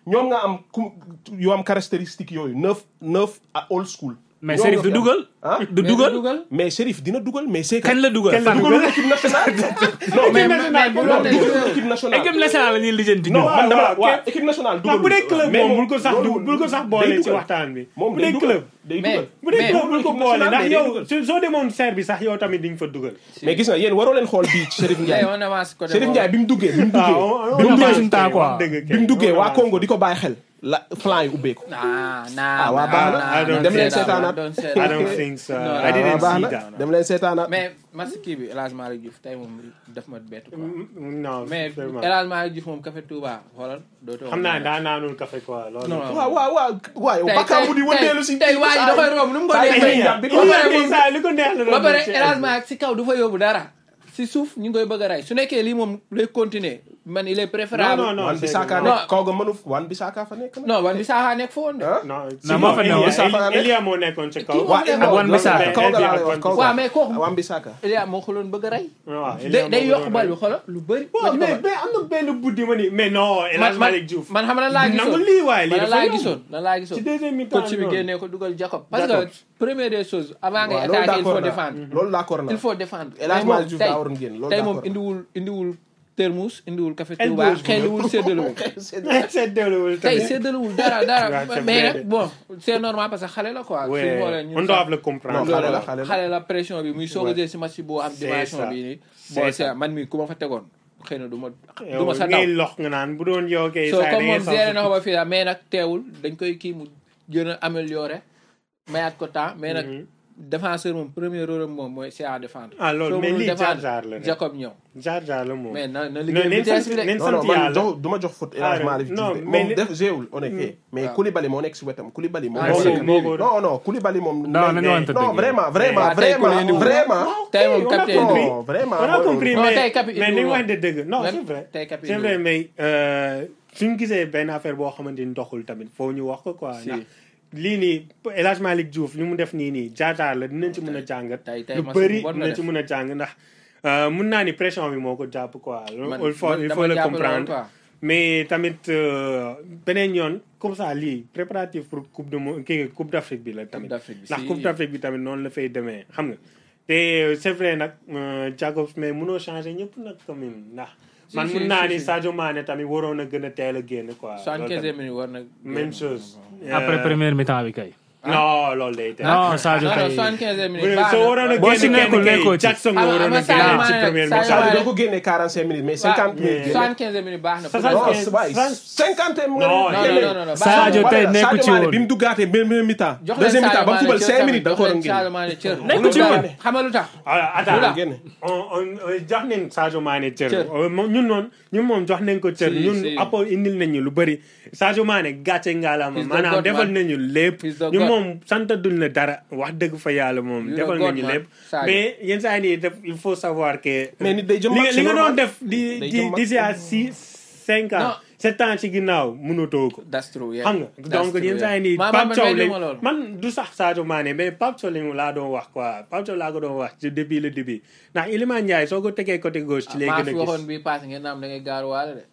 ñoom nga am ku yoo am caractéristique yooyu neuf neuf à old school. mais ñoom Serif nga du fi am. dugal. ah du dugal. mais Serif dina dugal mais c'est que. kañ la dugal. la dugalul équipe nationale. non mais mais mais bu non doon dugalul équipe nationale. équipe nationale la ñuy lijjanti. non ñun. man dama waaw, waaw képp- équipe nationale ndax dugalul. bu dee club mais moom bul ko sax du loolu- bul ko sax day boole ci dugal. waxtaan bi moom bu day dee dugal club day Mais- dugal. bu dee Mais- club bul ko équipe boole nationale, ndax mais day yow dugal. su- soo demoon serre bi sax yow tamit di nga fa dugal mais gis nga yéen waroo leen xool bii ci Serif Tey Ndiaye. on avance côté Serif boobu. Ndiaye bi mu duggee bi mu duggee. waaw bi mu on duggee avance suñu temps, quoi. bi mu duggee waa Congo di ko bàyyi xel la flanc yi ubbeeku. ah nah, Ah, waa nah, baax na. nah, I don't don't dem leen say that, seetaanaat. don't say I that. don't think so No, I didn't Ah, baax see na that dem leen seetaanaat. mais match kii bi El Hadj Malick Diouf tey moom daf ma bett quoi. non mais vraiment. El Hadj Malick Diouf moom café Touba xoolal dootoo xam naa daa naanul café quoi loolu Non. waaw waaw waaw waaw tey bakkaar bu di wëndeelu si. tey waa ji da koy romb nu mu ko saa yi neexee. dañuy yàb bi ba pare moom saa li ko neex la ba doon pare def ci El Hadj Malick si kaw du fa yóbbu dara si suuf ñu ngi koy bëgg a rey su nekkee lii moom lay continuer man il est préférable. Non, non, non. wan bi saaka Non. nekk kaw ga mënu wan bi saaka fa nekk na. non wan bi saaxaa nekk fa woon de. ah non Non, moo fa Elia- newoon. Safa Elia- Elia moo nekkoon ci kaw Kii moo waa fa nekkoon. non, Wan Bissaka. mais kaw ga laa lay wax kaw ga. waaw mais kooku wan bi saaka. Elia moo ko doon bëgg a rey. waaw day day yokk bal bi xoolal lu bëri. waaw mais mais am na benn buddi ma ni mais non El Hadj Malick Diouf man xam na laa gisoon nangu lii waaye lii man dafa laa yomb. gisoon lan laa gisoon ci deuxième mi-temps coach bi noonu. génnee ko dugal Jacob parce que Jacob. première des choses avant ngay waaw loolu attaquer il faut d'accord naa défendre loolu d'accord naa. il faut défendre El Hadj Mais moom Malick Diouf tey- daa waroon génn loolu tey moom d'accord indiwul indiwul termus indiwul café El Touba Bouge xeeliwul séddalewul c'est déwéwul tey tamit. séddalewul dara dara Ouais, c'est mais vrai. nag bon c'est normal parce que xale la quoi Ouais, suñu xoolee ñun on doit sax- le non comprendre. xale la xale la. xale la pression bi muy soog a Ouais. jël si match boo am C'est dimension ça. bi nii C'est bon ça. c'est man mi ku ma fa tegoon xëy na du ma du yow ma sa daw ngay lox nga naan bu doon yow kay so saa comme da ngay moom géré na sax- ko ba fii daal mais nag teewul dañ koy kii mu gën a amélioré mayaat ko temps mais nag Mhm. défenseur moom premier rôle am moom mooy c'est à défendre ah loolu soo mais mënul lii défendre, jaar jaar la rek Jacob ñëw jaar jaar la moom. mais na na non liggéey neen vitesse sant bi de neen non sant non man yàlla. jox du ma jox faute El Hadj Ah, Malick non, Diouf mais moom li- def géewul on est fait mais waaw. Koulibaly moo nekk si wetam Koulibaly moo Ah, nekk moo si ko wetam. moo ko non non Koulibaly moom Non, nañu waxante non dëgg. vraiment vraiment Ah, tey vraiment Koulibaly vraiment tey moom on a capitaine compris. non vraiment on a compris Non, mais tey Capi mais indiwul ni woon. wax de dëgg non Lan? c'est vrai tey Capi c'est indiwul. vrai mais euh, suñu gisee benn affaire boo xamante ni doxul tamit foo ñu wax ko quoi Si. ndax lii nii El Hadj Malick Diouf li mu def nii nii jaar-jaar la dinañ ci mën a jàngat tey tey lu match bu bëri bon la dinañ ci def. mën a jàng ndax euh, mun naa ni pression bi moo ko jàpp quoi Man- il faut man il dama faut le jàpp loolu, comprendre quoi. mais tamit euh, beneen yoon comme ça lii préparatif pour coupe de mo kii coupe d'Afrique bi la tamit d'Afrique bi, ndax si. coupe d'Afrique bi tamit noonu la fay demee xam nga te euh, c'est vrai nag euh, Jacobs mais mënoo changer ñëpp nag quand même ndax Si, man si, mun naa si, ni si. Sadio Mané tamit waroon a gën a teel a génn quoi loolu soixante-quinzième tamit. minute war na même chose après Euh, première mi-temps bi kay. non loolu day teel non Sadio non non kay. soixante-quinzième bu minute dee baax soo na. waroon a Boo si génn nekkul kenn nekkoo kay ci. Jackson nga Ah, waroon a ama Sadio génn ci Mané nag, première Sadio mi-temps Sadio Mané- doo ko génnee 45 minutes mais 50 minutes génne. soixante-quinzième minute baax na. Soixante- non quinze- waay vingt- 50 Non, non non non non non Sadio tey Voilà, nekku ci Sadio Mané woon. bi mu duggaatee benn mi-temps jox leen deuxième mi-temps ba mu Sadio fubal Mané 5 cër minutes da ko war a tamit, jox leen Sadio génne Mané cër. Nekku ci woon. xam nga lu tax. ah attends génne. on on on jox nañ Sadio Mané cër. Cër. Euh, moom ñun noonu ñun moom jox nañ ko cër. Si, ñun si. apport indil nañ ñu lu bëri Sadio Mané gàcce ngaalama He's the maanaam God, defal man. nañu lépp. He's the ñun God. moom sant duñ la dara wax dëgg fa yàlla moom. He's the defal God, nañu man. lépp. Sadio. mais yenn saa yi nii def il faut savoir que. Mais nit day jëm li mag, nga c'est li nga doon normal. def di Day di jëm mag. d'ici à six cinq ans. Non. sept ans ci ginnaaw mënatoo ko. that's true yeah. xam nga That's donc true, yenn yeah. saa yi nii Ma- ma- Pape man Thiaw weddi lañ ma loolu. man du sax Sadio Mané mais Pape Thiaw lañ laa doon wax quoi Pape Thiaw laa ko doon wax ci depuis le début ndax Iliman Ndiaye soo ko tegee côté gauche ci lay maa gën fi a waxoon gis. bii passé ngeen naam da ngay gaaruwaale de.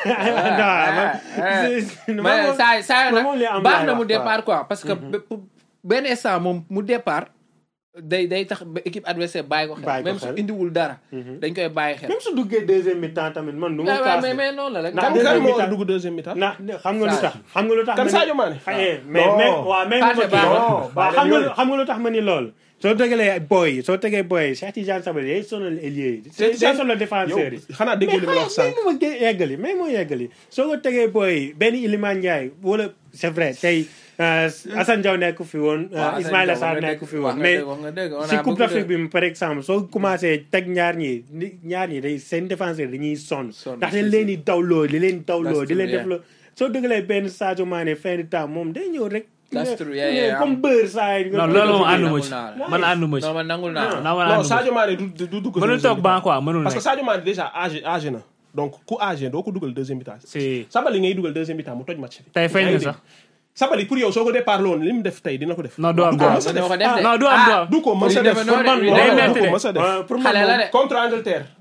non mais saa saa man moom li nag am baax laay na mu wax, quoi. départ quoi parce que be- pour- benn instant moom mu départ day day tax ba équipe adversaire bàyyi ko xel Bàyyi ko même su xel. indiwul dara dañ koy bàyyi xel même su duggee deuxième mi-temps tamit man du ma mais kaas mais mais noonu la rek Ndax kan deuxième kan moo mi-temps. dugg deuxième mi-temps ndax xam nga lu tax xam nga lu tax kan ma ni- Sadio Mané xaye mais Non. mais waaw mais Pathé ma kii baax na. waaw baax xam na nga yooyu. xam nga lu tax ma ni lool soo tegalee boy yi soo tegee boy yi Cheikh Tidiane Sabaly day sonal ailier yi day Tidiane- sonal défenseurs yi yow xanaa déggoo li ma la wax mais sànq ma gé- yeggali mais moo yeggali soo ko tegee booy benn Iliman Ndiaye wala c'est vrai tey euh, Assane Diaw nekk fi woon euh, Waaw, Ismaïla Assane Sarr Diaw nekk fi wax woon nga mais dëgg, wax nga dëgg. On a si Coupe beaucoup d'Afrique de- bi par exemple soo commencé teg ñaar ñi ni- ñaar ñi day seen défenseur dañuy sonn Sonn, ndax si, dañ si. leen di dawloo di leen dawloo That's di leen true, def la soo dëggalee benn Sadio Mané fin de temps moom day ñëw rek That's true, yeah, yeah, comme beurre saa yi non loolu moom ànduma nangul ci naa la. man ànduma ci non man nangul naa la. non man non ànduma Sadio ci Mané du du du dugg mënul deuxième toog ban mi-temps. quoi mënul parce que nekk Sadio Mané déjà âgé âgé na donc ku âgé doo ko dugal deuxième mi-temps si Sabali ngay dugal deuxième mi-temps mu toj match bi tey feeñ Yaa na ngi sax dégg. Sabali pour yow soo ko départ loon li mu def tey dina ko def non du am du du ko am mës a dina def ko def de. non du am du am du ko mës a You def never know pour man de, non, day du metti ko de. mës a def Euh, pour man xale la moom- de. contre Angleterre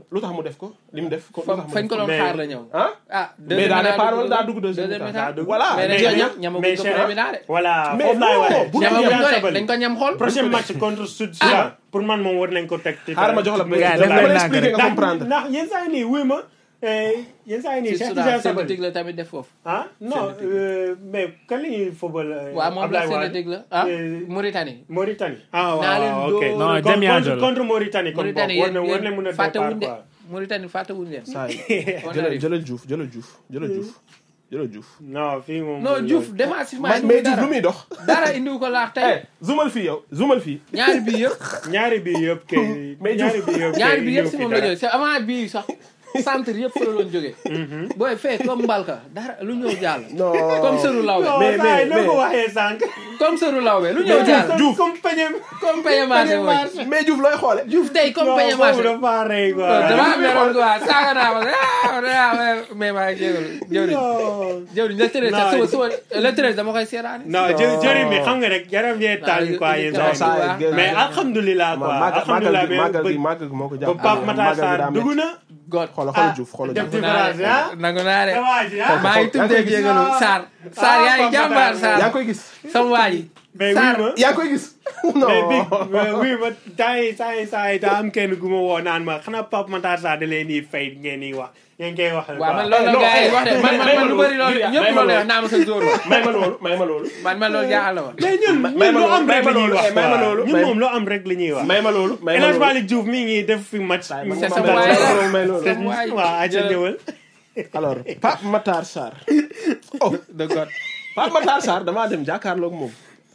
lu tax mu def ko li mu def ko lu fa tax mu fañ def ko doon mais- xaar la ñëw ah ah mais daa départ wala daa dugg deuxième deuxième mi-temps mi-temps. voilà mais mais- dañ ko mais- ñam ñamaguñ mais ko c'est- premier mi-temps de voilà Mais foofu laay non, waxee. bu ñamaguñ Soufiane ko de Sabaly. dañ ko ñam xool prochain match contre Sud Soudan pour man moom war nañ ko teg. xaaral ma jox la gars yi dama def leen la nànk expliquer nga ndax comprendre ndax yenn saa yi nii wuy ma eh, yenn saa yi nii ci Cheikh Soudan Tidiane Sabaly synthétique la tamit def foofu ah non Synthétique. euh, mais kan la ñuy football. euh, waaw moom la Ablaye Wade? synthétique la ah Euh, Mauritanie Mauritanie. ah Naa leen waaw ok dóor. Non, Contre- demi-âge contre la. contre Mauritanie kon Mauritanie war na war na yéen mën a yéen fàttewuñ départ de quoi. Mauritanie fàttewuñ leen saa yi On jëlal arrive. jëlal Diouf jëlal Diouf jëlal Diouf jëlal Diouf non fii moom. non Diouf défensivement mais mais Diouf lu muy dox dara indiwu ko laax tey eh zoomal fii yow zoomal fii ñaari bii yëpp ñaari bi yëpp kay. Mais ñaari bi yëpp ñaari kay bi yëpp ñëw si fi moom la dara. jógee c'est avant bii sax centre yëpp fa la doon jógee booy fee comme mbalka dara lu ñëw jàll non comme sëru lawbe non Mais- saa mais- yi noo ko mais- waxee sànq. comme sëru lawbe lu ñëw jàll Diouf. comme peñe. comme paye marché mooy mais Diouf looy xoole Diouf tey comme non paye boobu marché dafa rey quoi. dama meroon quoi saaga naa ma ah mais maa ngi jégalu jëwriñ non. jëwriñ le treize Non, suba suba le treize dama koy seeraani non jë jëriñ mi xam nga rek yaram yee taal Non, quoi il- yéen il- saa il- yi. il- il- mais alhamdulilah quoi màggal alhamdulilah gi mais màggal ba gi màggal gi moo ko ba jàpp Pape Matar Sarr dugg na. god xoolal ah xoolal Diouf xoolal def Diouf différence ah. nangu naa de waa ji ah. maa ngi tuddee jégalu Sarr Sarr yaa ngi jàmbaar yaa Sarr ngi koy gis sama waa ji mais oui Sarr ma. yaa ngi koy gis non mais bi mais oui ma temps yi saa yi saa yi daa am kenn gu ma woo naan ma xanaa Pape Matar Sarr da leen di fay ngeen di wax ngeen koy wax. waaw man quoi. loolu la non, gars yi wax de man may- man may man ma lu loolu. bëri loolu May ñëpp ma loolu loolu. wax naa ma sa zóor la may ma loolu may ma loolu man man loolu jaaxal na ma mais ñun may ñun ma lu loolu, am rek may la ma ñuy loolu, wax eh, may ma quoi. loolu, ñun may- moom lu am rek la ñuy wax. may ma loolu may El ma Hadj loolu Malick Diouf mi ngi def fi match. May C'est ma sama waay la. loolu may loolu Sama waay. waaw aca ñëwal. alors Pape Matar Sarr oh de god Pape Matar Sarr damaa dem jàkkaarloog moom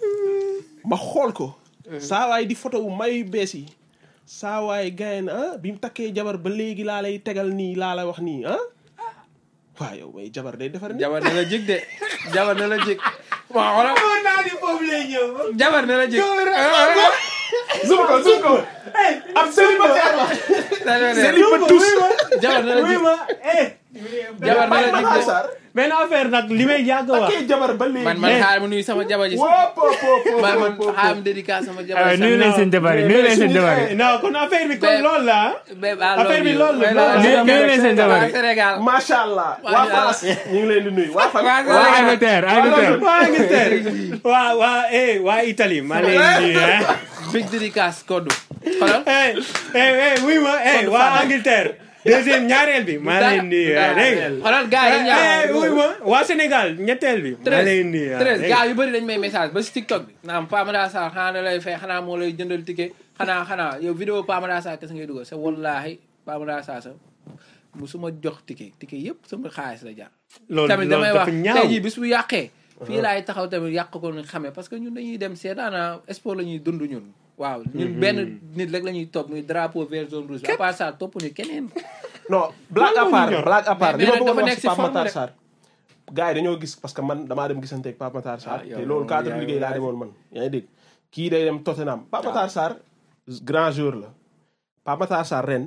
ma xool ko saa waay di photo wu mayu bees yi saa waay gayen ah bi mu takkee jabar ba léegi laa lay tegal nii laa lay wax nii ah waaw yow may jabar day defar nii jabar na la jig de jabar na la jig waaw xoolal Xamoon naa ni foofu lay ñëw. jabar na la jig zoom ko zoom ko ab célibataire la célibatus jabar na la oui jig ma eh. jabar na la Pape jig Matar de Sarr benn affaire nag li may yàgg a wax. takkee jabar ba léegi man man xaar ma nuyu sama jabar ji wóop wóop wóop man man wóop xaar ma dédicace sama jabar aywa ji nuyu leen seen jabar yi nuyu leen seen jabar yi. non kon affaire bi comme Mais- loolu la. Babe, I Affaire love bi you. loolu la, Ouais, loolu la. loolu Nuyu leen seen jabar yi. waa Sénégal macha allah waa Waa France ñu ngi leen di nuyu waa fan Waa waa Angleterre Angleterre. waa Angleterre waa waa eh waa Italie maa leen di nuyu ah. big dédicace koddu xoolal eh eh eh oui ma eh waa Angleterre deuxième ñaareel bi maa leen di nuyu ah dégg nga. xoolal gars yi eh ñaar oui ma waa Sénégal ñetteel bi. maa leen di nuyu ah treize dégg gars nga. yu bëri dañ may message ba si TikTok bi naam Pamada Sarr xanaa da lay fay xanaa moo lay jëndal ticket xanaa xanaa yow vidéo Pamada Sarr kese ngay dugal c'est wallaahi Pamada Sarr sa mu su ma jox ticket ticket yëpp sama xaalis la jar loolu tamit loolu damay wax dafa ñaaw. tey jii bis bu yàqee fii laay taxaw tamit yàq ko ñu xamee parce que ñun dañuy dem seetaana sport la ñuy dund ñun waaw ñun benn nit rek la ñuy topp muy drapeau vert zone rouge bi à part ça topp ñu keneen non blague à part blague à part Mais- li ma mais bëggoon dafa wax nekk si si Pape forme Matar rek. Sarr gars yi dañoo gis parce que man damaa dem gisante ak Pape Matar Sarr Ah, yow te loolu cadre yaa- liggéey laa yaa- demoon man yaa ngi dégg kii day dem Tottenham Pape Matar Sarr grand joueur la Pape Matar Sarr ren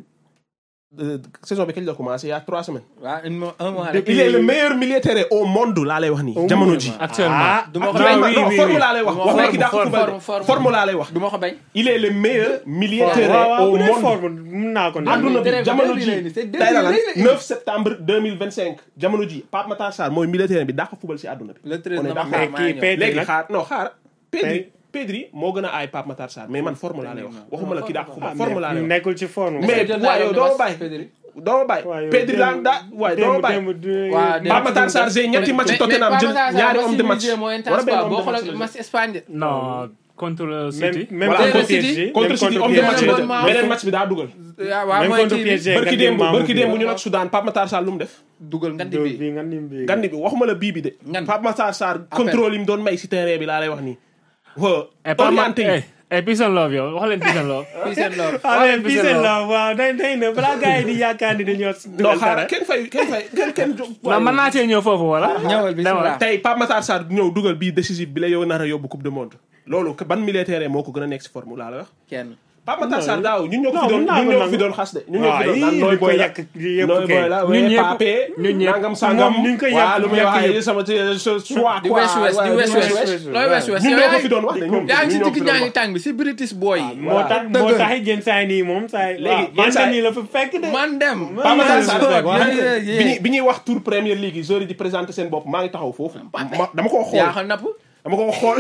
euh, saison bi kañ la commencé il y a trois semaines waaw un mois un mois rek Depuis- il est le meilleur militaire au monde laa lay wax nii Au jamono monde. ji actuellement. Ah, du ma ko non bañ oui, non oui, forme oui. laa lay wax Du ma wax forme, léegi daa ko forme, football forme, forme. forme laa lay wax du ma ko bañ il est le meilleur militaire waaw waaw au bu dee monde forme mun naa ko àdduna nangu. bi Dérègle, jamono dérègle ji lay ni, c'est tey la lan dérègle. 9 septembre 2025 jamono ji Pape Matar Sarr mooy militaire bi daa ko fubal si àdduna bi. le treize On est na ma d'accord. xaar mais maa kii ñëw. Pedri léegi nag xaar non xaar Pedri Pedri. Pedri moo gën a aay Pape Matar Sarr mais man forme laa lay wax waxuma la kii daa ko ah, fubal forme laa lay wax. nekkul ci forme. mais jël naa waaye yow yow doo ne bàyyi Pedri. doo ma bàyyi waaw yow Pedri laa démb- daa waaye doo ma démb- bàyyi. démb du- Waaw, démb- Pape Matar Sarr j'ai ñetti match mais Tottenham mais jël Pape Matar ñaari Sarr homme de match match. yi moo wala intense benn quoi homme boo de match xoolee la match Espagne de. non contre le même City. même Voilà, contre contre City, PSG. contre même City homme de PSG. match la Même def contre beneen match bi daa dugal. waaw waaw Même mooy contre kii bi PSG. barki Gandi démb Mamou barki bi. démb ñu nag Soudan Pape Matar Sarr lu mu def. dugal ngandi bi bi. nga nim bi. gandi bi waxuma la bii bi de. Ngan. Pape Matar Sarr contrôle yi mu doon may si terrain bi laa lay wax nii. waaw et pas orienté yi. eh peace and love yow wax leen peace and love. Peace and love. ah mais Peace puis and c'est love. là waaw day day na balaa gars yi di yaakaar ni dañoo. non dugal xaaral dara. kenn fay kenn fay kenn kenn jóg. non mën naa cee ñëw foofu wala. ñëwal bismillah. tey Pape Matar Sarr ñëw dugal bii décisif bi la yow nar a yóbbu coupe du monde. loolu ban militaire moo ko gën a nekk si forme laa la wax. kenn Pape Matar Sarr daaw ñun ñoo ko Non, fi doon mun naa ñun ko ñoo ko fi nangu. doon xas de ñun ñoo ko waaw fi doon naan yii nooy li ko boy la yàq yëpp nooy boy la Ñun ouais ñëpp- pape ñun ñëpp. nangam sangam Moom ni ñu ko yàq- waaw lu muy yàq wax yëpp. ay sama choix di quoi west west di waaw, west di west west west. looy west west ñun yow ñoo ko yaa fi ngi- doon wax de ñun yaa ngi si ñun ñoo ko digg fi doon ñaari wax. tàng bi si British boy yi moo tax moo dëgg. tax it yenn saa yi nii moom saa yi Léegi, waaw yenn saa yi- nii la fa fekk de man dem Pape Matar Sarr Sport, bi waaw. ñu- bi ñuy bi ñuy wax tour Premier League yi joueurs yi di présenter seen bopp maa ngi taxaw foofu ma- dama koo xool yaa xam napp dama koo xool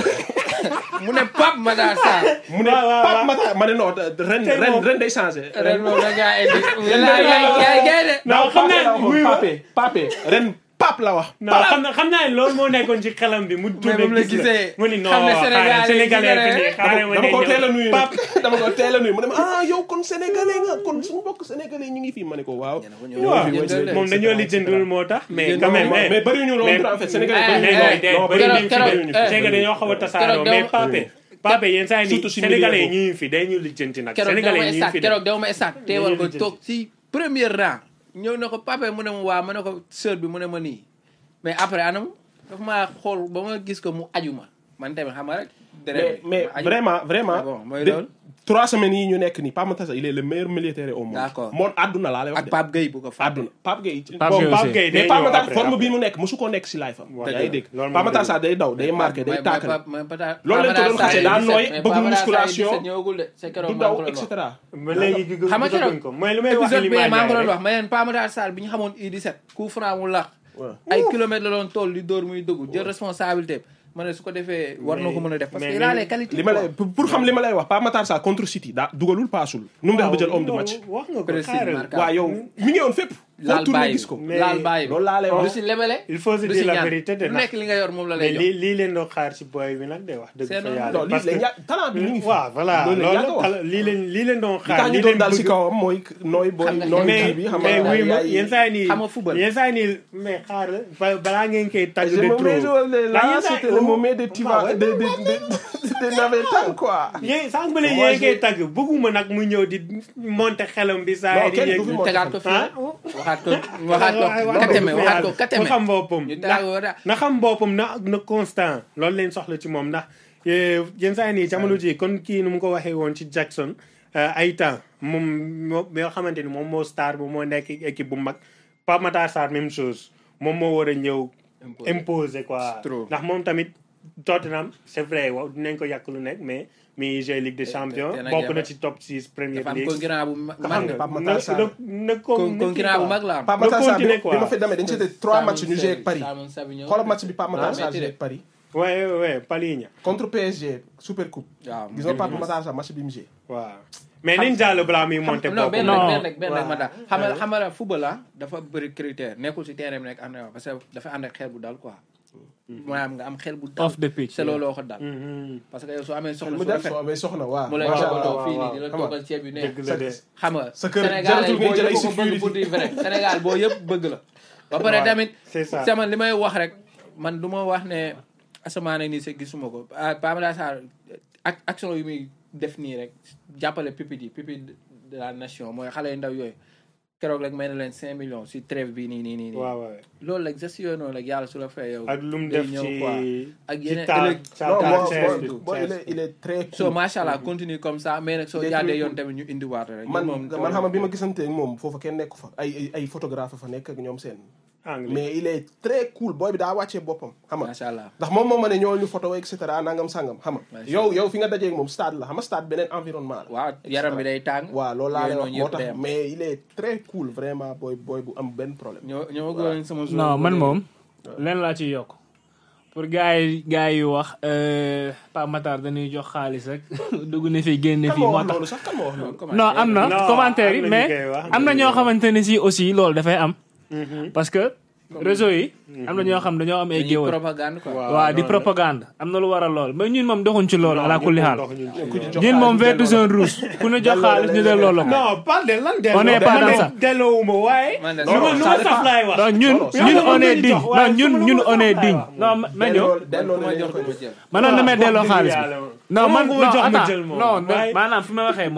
mu ne Pape Matar Sarr mu ne waaw, waaw, Pape waaw. Matar ma ne non ren Tey ren moom- ren day changé ren moom da ngaa indi yaa yaa yaa de non xam naa wuy ma Pape Pape ren Pape la wax non xam na xam naa loolu moo nekkoon ci xelam bi mu mais moom la gis gisee mu ni non xam ne xaaral Sénégal sénégalais fi yi nii xaaral ma dama ko ñëw. teel a nuyu Pape nag dama ko teel a nuyu mu ne ma ah yow kon sénégalais nga kon suñu bokk sénégalais ñu ngi fii ma ne ko waaw. waaw Jëndal de. moom dañoo lijjantul moo tax mais Jëndal quand même moom. mais mais bëri ñu loolu en fait sénégalais bëri ñu mais loolu. non non bëri keroog- ñu fi keroog- bëri ñu eh, fi. c'est que dañoo xaw a tasaaroo keroog mais dama- Pape Pape yenn saa yi Surtout nii si sénégalais yi milieu ñu ngi fi day ñu lijjanti nag keroog sénégalais dama yi ñu ngi estat fi de keroog dama estat teewal ko lijjanti. toog si premier rang ñëw na ko pape mu ne ma waa ma ne ko sœur bi mu ne ma nii mais après anam dafa maa xool ba ma gis ko mu aju ma man tamit xam nga rek mais deret bi, mais ma aju. vraiment vraiment. bon mooy de- loolu. trois semaines yi ñu nekk nii Pape Matar Sarr il est le meilleur militaire au monde. D'accord. moom àdduna laa lay wax ak de. Pape Gueye bu ko fàtte àdduna Pape Gueye. Pape bon, Gueye Pape aussi. Gueye day mais Pape ñëw Matar après, forme après. bi mu nekk musu ko nekk si life am. Waaw, yaa ngi dégg loolu moom Pape Matar dëgg Sarr day daw day marqué day tàkkale. loolu lañ ko doon xasee daa nooy bëgg musculation ñëwagul de c'est keroog du maa daw ngi ko et doon wax. cetera. ba léegi gi xam nga gisaguñ keroog ko mooy lu may wax épisode bi Iliman maa ngi ko doon Ndiaye wax ma leen Pape Matar Sarr bi ñu xamoon U17 coup franc mu lax waaw. ay kilomètres la doon toll di dóor muy dugg jël responsabilité ma ne su ko defee war na ko mën a def parce que mais- il a les qualités li ma lay pour pour xam li ma lay wax Pape Matar Sarr contre City daa dugalul paasul. nu mu def ba jël homme du match. wax nga ko Précis, xaaral marqué. waaw yow mi ngi woon fépp. foo laal tourné bàyyi gis ko. Mais- laal bàyyi loolu laa lay wax. du si lebele il faut se du dire si la ñaan vérité de lu nekk li nga yor moom la mais lay lii jox lii leen doon xaar si boy bi nag de wax dëgg C'est fa normal. yàlla non parce lii que la talent bi ñu ngi fi. waaw voilà loolu la loolu yàgg a wax. la lii leen lii leen doon li xaar tax ñu lii doon leen daal si bëgg kawam mooy nooy booy Xam nga- nooy mais kii bi xam mais nga wuy ma yaay- yenn saa yi nii Xam nga football. yenn saa yi nii mais xaar la ba- balaa ngeen koy tàgg Je de me trop mets sur le- La là, yenn saa- c'était le oh, moment des waaw, tivas, ouais. des des des des navetans quoi. yéen sànq ba léegi Moi, yéen koy j'ai- tàgg bëgguma nag mu ñëw di monter xelam bi saa Non, yi di kenn yéeg du fi ñu monter tegaat ko fii ah waxaat ko waxaat ko kateme waxaat ko kateme na xam boppam ñu ndax tegaat ko wala na xam boppam na na constant loolu leen soxla ci moom ndax eh, yenn saa yi nii jamono ji kon kii nu mu ko waxee woon ci Jackson eh, ay temps moom moo yoo xamante ni moom moo star bu moo nekk équipe bu mag Pape Matar Sarr même chose moom moo war a ñëw imposer quoi Trop. ndax moom tamit Tottenham c'est vrai waaw dinañ ko yàq lu nekk mais mi jeu Ligue des Champions te nag bokk na dafa- ci top 6 Premier dafa am League concurrent bu ma- Xam mag nga nga Pape na Matar Sarr. na na Con- concurrent bu mag la am Pape na Matar Sarr bi continuer ma quoi. bi ma fi demee dañu c'était trois matchs ñu joué ak Paris. Simon Savignon. xoolal match bi Pape Matar Ah, Sarr metti joué de. ak Paris. ouais ouais ouais Paligna contre PSG Super Coupe. waaw gis nga Pape Matar Sarr match bi mu joué. waaw mais nañ jàll balaa muy monter non benn boppam. rek Non. benn rek benn rek ma daal xam nga xam nga football la dafa bëri critère nekkul si terrain bi nekk ànd parce que dafa ànd ak xel bu dal quoi maanaam nga am xel bu dal Off the pitch, c'est looloo ko dal Mhm. parce que yow soo amee soxla mu su def rafet soo amee soxna waaw. mu lay macha toppatoo allah. fii nii waaw, di la xam nga. toggal ceeb yu neex dëgg la de xam nga Sa kër Sénégal jaratul ngay boo jël ay yëpp ko bëgg sécurité. pour dire vrai Sénégal boo yëpp bëgg la ba pare Ouais, tamit c'est ça. sama li may wax rek man du ma wax ne asamaane nii sa gisuma ko ah Pape Matar Sarr ak action yu muy def nii rek jàppale pupille yi pupille de la nation mooy xale yu ndaw yooyu keroog rek may na leen cinq millions si trêve bi nii nii nii nii waaw waaw loolu rek geste yooyu noonu rek yàlla su la fay yow ak lu mu day def ñëw ci quoi. ak ci yeneen taal ëllëg sa non taal moo chaise moo bi, moo il chaise est il est très cool. so macha allah continue comme ça mais nag soo Il est jaadee très yoon cool. tamit ñu indiwaat rek man moom man xam nga bi ma gisantee ak moom foofu kenn nekku fa ay ay ay photographe fa nekk ak ñoom seen. anglais mais il est très cool booy bi daa wàccee boppam xam nga. macha allah ndax moom moo ma ne ñoo ñu photo et cetera nangam sangam xam nga. Macha yow yow fi nga dajee ak moom stade la xam nga stade beneen environnement la. waaw yaram bi day tàng waaw loolu laa lay yooyu wax noonu moo yëpp day tax am. mais il est très cool vraiment booy booy bu am benn problème. ñoo ñoo gën sama jour non man moom leen laa ci yokk pour gars yi gars yi wax euh, Pape Matar dañuy jox xaalis rek dugg na fi génne kan fii moo moo wax tax loolu sax kan moo wax loolu. non am na Non, commentaire am yi na ñu mais koy wax, am na ñu ñoo koy wax. xamante ne si aussi loolu dafay am Mhm. parce que réseau yi am na ñoo xam dañoo am ay dañuy géwal propagande quoi Waaw. waaw di non, propagande am na lu waral lool mais ñun moom doxuñ ci loolu ala kulli xaal Ndox ñun ci ku ci loolu. jox ñun moom xaalis vert delloo zone rouge ku ñu jox xaalis ñu delloo la ko non pas de lan delloo On est pas dama dans ne ça. delloowuma waaye Man de- lu ma lu ça ma dépend. saf laay wax non ñun non, ñun ça on dépend. est digne Waaye non ñun su ma ñun la on est jox digne laay non ma ñëw delloo delloo ma nañ jox ko ko ma jël manoon na may delloo wax xaalis dëgg bi yàlla. non man Sama non jox ma attends jël moom. non Waaye- maanaam fi ma waxee mooy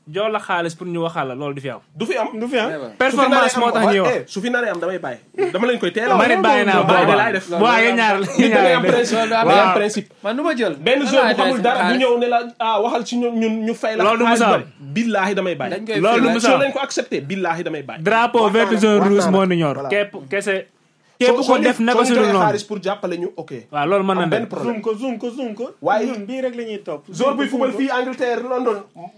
jox la xaalis pour ñu waxal la loolu du fi am du fi am du fi am performance moo tax ñuy wax su fi naree am damay bàyyi dama leen koy teel a ma ne bàyyi naa bàyyi booba laay def bu waa yéen ñaar nit da ngay am principe Loolu da am ngay am waaw. principe man nu ma jël benn nan zone laay bu xamul def dara bu xaalis? ñëw ne la ah waxal ci ñun ñun ñu fay la Loolu du xaalis musa am. bari billaahi damay bàyyi dañ koy Loolu fay. du musa soo am. leen ko accepté billaahi damay bàyyi drapeau Wax naa vert la, jaune wax rouge naa moo la. ni ñor Voilà. képp kese képp Soo- ko soo def ñu- naka soo su ñu dul joxee noonu xaalis pour jàppale ñu ok waaw loolu mën na am benn nekk problème zoom ko zoom ko zoom ko Waaye- ñun bii rek la ñuy topp zone buy football fii Angleterre London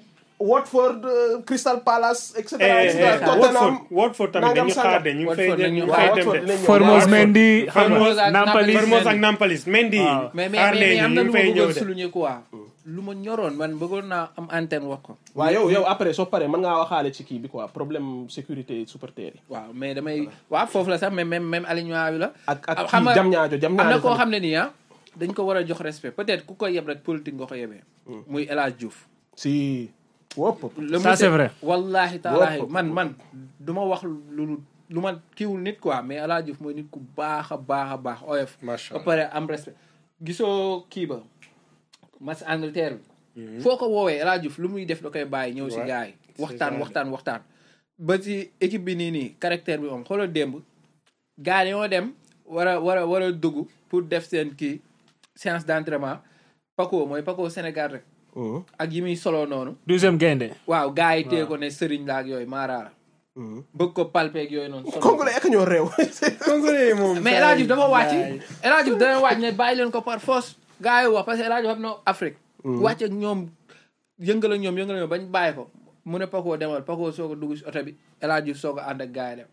Watford euh, Crystal Palace et cetera et cetera Watford Tottenham Watford tamit nangam dañu xaar de ñu ngi fay Watford dem ñu ngi dañu fay waaw dem Watford de dinañ ñëw. Formose Watford. Mendy xam Formose nga ak Nampalys Nampalys. Formose ak Nampalys Mendy Waaw. mais mais xaar mais leen am na ñu lu ngi ma fay ñëw bëggoon de souligner quoi lu ma ñoroon man bëggoon naa am antenne wax ko waaw yow yow après soo paree mën ngaa waxaale ci kii bi quoi problème sécurité supporter yi waaw mais damay waaw foofu la sax même même même alignement bi la ak ak xam nga kii jam ñaajo jam am na ñaajo koo tamit. xam ne nii ah dañ ko war a jox respect peut-être ku ko yeb rek politique nga ko yebee muy El Hadj Diouf si wopp le Ça, c'est monsieur- vrai. wallahi taalaahi Wow. man man du ma wax lu lu ma kiiwul nit quoi mais El Hadj Diouf mooy nit ku baax a baax a baax oyof Macha ba pare am respect gisoo kii ba match Angleterre bi foo ko woowee El Hadj Diouf lu muy def da koy bàyyi ñëw si Ouais. gars yi C'est waxtaan ça. waxtaan waxtaan ba si équipe bi nii nii caractère bi moom xoolal démb gars yi ñoo dem war a war a war a dugg pour def seen kii séance d'entraînement Paco mooy Paco Sénégal rek ak yi muy solo noonu douzième gaynde waaw gars yi téye ko ne sëriñ la ak yooyu maaraara bëgg ko palpeeg yooyu noonu sonal ko. congolais ak ñoo réew Congolais moom mais El Hadj Diouf dafa wàcc Gaay. El Hadj Diouf dana wàcc ne bàyyi leen ko par force gars yi wax parce que El Hadj Diouf xam na Afrique wàcc ak ñoom yëngal ak ñoom yëngal ak ñoom bañ bàyyi ko mu ne Paco demal Paco soog a dugg si oto bi El Hadj Diouf soog a ànd ak gars yi dem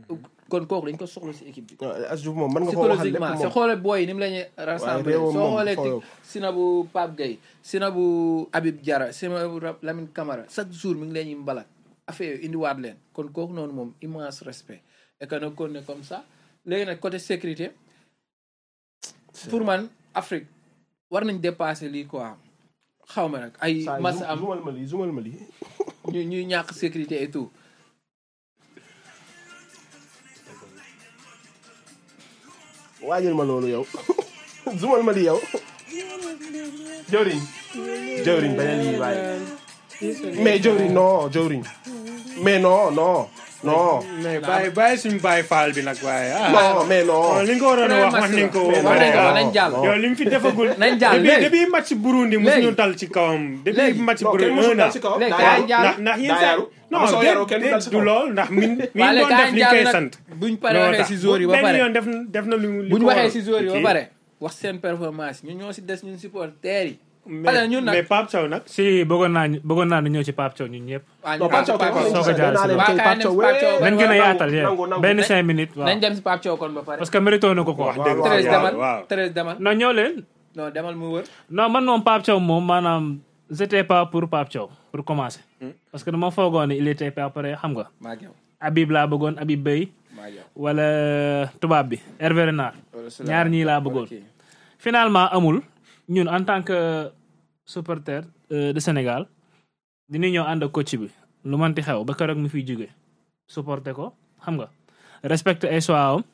kon kooku dañ ko soxla si équipe bi as Diouf moom mën nga ko waxal lépp psychologiquement c'est moom xoole booy yi ni mu la ñuy rassemblé réewam soo moom xoolee foofu. ti Sinabu Pape Gueye Sinabu Habib Diarra Sinabu Ra- Lamine Camara chaque jour mi ngi leen ñuy mbalak affaire yooyu indiwaat leen kon kooku noonu moom immense respect et que nag kon ne comme ça léegi nag côté sécurité pour man Afrique war nañ dépasser lii quoi xaw ma nag ay saa mas yi am zumal ma lii zumal ma lii ñu ñuy ñàkk sécurité et tout waajal ma loolu yow zumal ma lii yow jawriñ jawriñ bañ a lii waaye mais jawriñ non jawriñ mais non non non mais bàyyi bàyyi suñu bàyyi faal bi nag waaye ah non mais non li nga ko waroon a wax wax nañ ko Mais wax nañ ko non, nañ jàll non. yow li mu fi defagul nañ jàll depuis léegi depuis match Burundi Léegi. mosuñu tal ci kawam depuis Léegi. match non kenn Burundi musul un dal an si kaw léegi daa kaay yaru. jàll ndax ndax yéen daa saa yaru. non Ama soo déet yaroo kenn du dal si déet du kaw. lool ndax min mi Waale doon kaay def li jàll koy nag sant buñ paree Looloo waxee tax. si joueurs yi ba benn pare yoon def def na lu li bu ñu ko waxee waroon. si joueurs yi ba Ok. pare wax seen performance ñun ñoo si des ñun supporters yi. mais parce que ñun nag mais Pape Thiaw nag si bëggoon naa ñu bëggoon naa ñu ñëw ci Pape Thiaw ñun ñëpp waa non ñu Pape Thiaw kay Pape wax Sow ko nañ ci jaar naa leen si tey waaw. Pape Thiaw Waa kaay wee. nañ nañ gën a nangu, yaatal yéen nangu, nangu. benn cinq minutes waaw nañ dem si Pape Thiaw kon ba pare. parce que mérito na ko ko wax waaw, dëgg waaw, Thérèse yàlla, demal waaw Thérèse demal non ñëw leen non demal mu wër. non man moom Pape Thiaw moom maanaam j'étais pas pour Pape Thiaw pour commencer parce que dama foogoon ne il était pas prêt xam nga maa ngi yow Habib laa bëggoon Habib Beye maa ngi yow. wala tubaab bi Hervé Renard Loolu si ñaar ñii laa bëggoon ok. finalement amul ñun en tant que supporter euh, de Sénégal dinañ ñëw ànd ak coach bi lu manti xew ba keroog mu fiy jóge supporter ko xam nga respecter ay choix am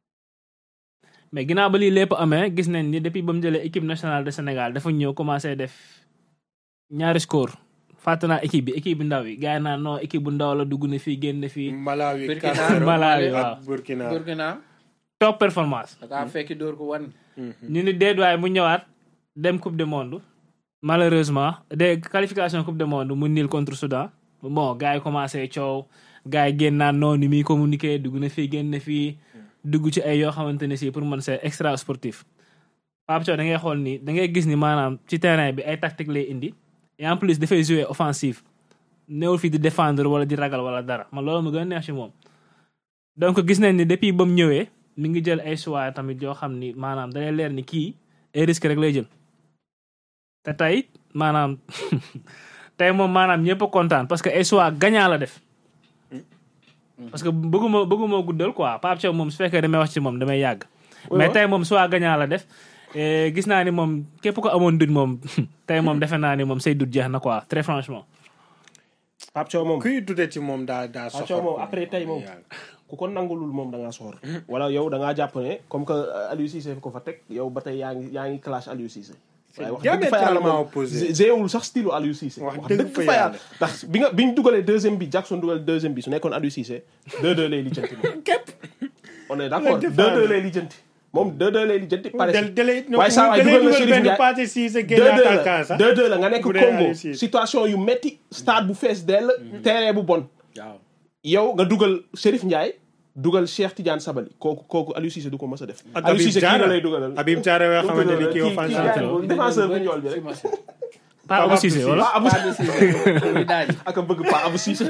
mais ginnaaw ba lii lépp amee gis nañ ni depuis ba mu jëlee équipe nationale de Sénégal dafa ñëw commencé def ñaari score fàtte naa équipe bi équipe bi ndaw yi gars yi naan non équipe bu ndaw la dugg na fii génn fii Malawi Burkina. 4-0 Malawi, ak waaw. Burkina Burkina top performance da kaa fekki dóor ko wan. ñu ni déet waaye mu ñëwaat dem coupe du monde malheureusement de qualification coupe du monde mu nil contre Soudan bon gars yi commencé coow gars yi génn naan noonu ni muy communiqué dugg na fii génn na fii dugg ci ay yoo xamante ne si pour man c'est extra sportif Pape Thiaw da ngay xool ni da ngay gis ni maanaam ci terrain bi ay tactique lay indi et en plus dafay jouer offensive néewul fii di défendre wala di ragal wala dara man loolu ma gën a neex ci moom donc gis nañ ni depuis ba mu ñëwee mi ngi jël ay choix tamit yoo xam ni maanaam da lay leer ni kii ay risque rek lay jël te tey maanaam tey moom maanaam ñëpp a kontaan parce que ay choix gagnant la def parce que bëgguma bëgguma guddal quoi Pape Thiaw moom su fekkee damay wax ci moom damay yàgg mais tey moom choix gagnant la def et gis naa ni moom képp ko amoon dut moom tey moom defe naa ni moom say dut jeex na quoi très franchement Pape Thiaw moom kuy dute ci moom daa daa Pape soxor Thiaw moom après tey moom ku ko nangulul moom da ngaa soxor wala yow da ngaa jàpp ne comme que euh, Aliou Cissé fi ko fa teg yow ba tey yaa ngi yaa ngi clash Aliou Cissé waaye wax dëgg fa yàlla diamétralement moom opposé. géewul sax style Aliou Cissé Wax wax dëgg dëgg fa fa yàlla. yàlla ndax bi nga bi ñu dugalee deuxième bi Jackson dugal deuxième bi su nekkoon Aliou Cissé 2-2 lay lijjanti moom képp on est d'accord La défense. 2-2 lay lijjanti moom 2-2 lay lijjanti pare del dalay waaye saa waay dalay dugal na dugal Chérif benn Ndiaye partie si sa génn 2-2 attaquant la sax 2-2 la nga nekk Bu dee Congo Aliou Cissé. situation yu metti stade bu fees dell terrain bu bon waaw yow nga dugal Chérif Ndiaye dugal Cheikh Tidiane Sabali kooku kooku Aliou Cissé du ko mës a def ak Aliou Habib Cissé kii Diarra la lay dugalal Habib Diarra yoo xamante ni kii kii- offensive kii- la. kii- défenseur bu ñool bi rek. pas Abou Cissé wala Pa Abou Pas de Cissé muy daaj ak a bëgg Pa Abou Cissé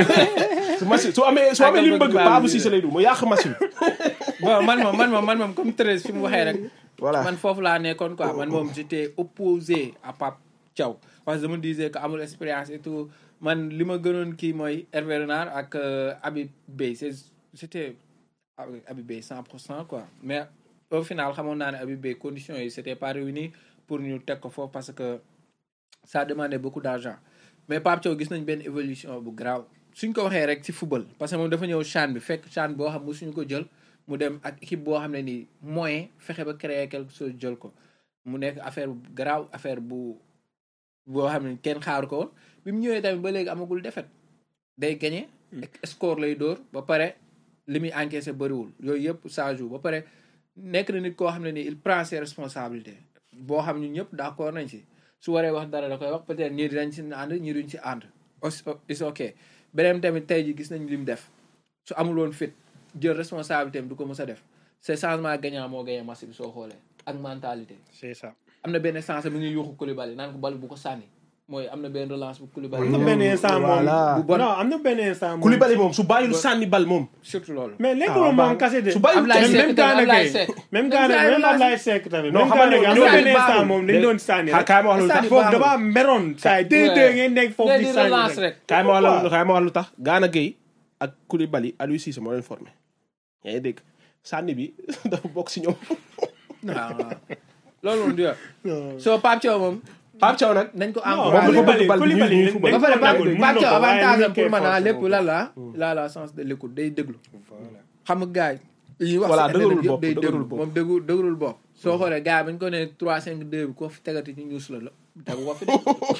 su machine su amee su amee li mu bëgg Pa Abou Cissé lay du mu yàq machine bon man moom man moom man moom comme Thérèse fi mu waxee rek voilà man foofu laa nekkoon quoi man moom j'étais opposé à Pape Thiaw parce que je me disais que amul expérience et tout man li ma gënoon kii mooy Hervé Renard ak euh, Habib Beye c'est c'était avec Habib Beye 100 pour cent quoi mais au final xamoon naa ne Habib Beye conditions yi c'était pas réuni pour ñu teg ko foofu parce que ça demandait beaucoup d'argent mais Pape Thiaw gis nañ benn évolution bu grave suñ ko waxee rek ci football parce que moom dafa ñëw CHAN bi fekk CHAN boo xam musuñu ko jël mu dem ak équipe boo xam ne nii moyen fexe ba créer quelque chose jël ko mu nekk affaire bu grave affaire bu boo xam ne kenn xaaru ko woon bi mu ñëwee tamit ba léegi amagul défaite day gagné score lay dóor ba pare li muy encaissé bëriwul yooyu yëpp ça joue ba pare nekk na nit koo xam ne nii il prend ses responsabilités boo xam ñu ñëpp d'accord nañ si su waree wax dara da koy wax peut-être ñii dinañ si ànd ñii duñ si ànd is ok beneen tamit tey ji gis nañ li mu def su amul woon fit jël responsabilité am du ko mës a def c'est changement gagnant moo gagné match bi soo xoolee ak mentalité c'est ça. am na benn sens mu ngi yuuxu Koulibaly naan ko bal bu ko sànni mooy am na benn relance bu Koulibaly am na benn instant moom Voilà. bu bon non am na benn instant moom Koulibaly moom su bàyyil sànni bal moom surtout loolu mais nekkul Ah, moom baax kase de su bàyyiwul Ablaye même Seck même Gana Ablaye Gueye Seck même Même Gana Ablaye même Seck. Ablaye Seck tamit Non, même xam nga Gana Gueye am ñooñu na benn baaxul. instant moom dañ doon sànni xaa rek kaay ma wax lu tax Sànni foofu baaxul. dafa meroon saa yi deux deux ngeen nekk foofu nee di di sànni relance rek rek kaay ma wax la Waaw. kaay ma wax lu tax Gana Gueye ak Koulibaly Aliou Cissé moo leen formé yaa ngi dégg sànni bi dafa bokk si ñoom waaw waaw loolu moom du yoon soo Pape Thiaw moom Pape Thiaw nag nañ ko Non, moom dafa encouragé bëgg bal bi ñuy Koulibaly ñuy football. ba pare nangul, Pape mun na Thiaw ko, waaye avantage ni am ñu koy pour man ah forcer lépp moom. lan la il a la sens de l'écoute day déglu xam nga gars yi yi wax Voilà, si dëgërul internet yëpp bopp, day dëgërul déglu bopp. moom déggu dëgërul bopp soo xoolee gars yi bañ ko ne 3 5 2 bi koo fi tegati ñu ñuus la la tegu ko fi de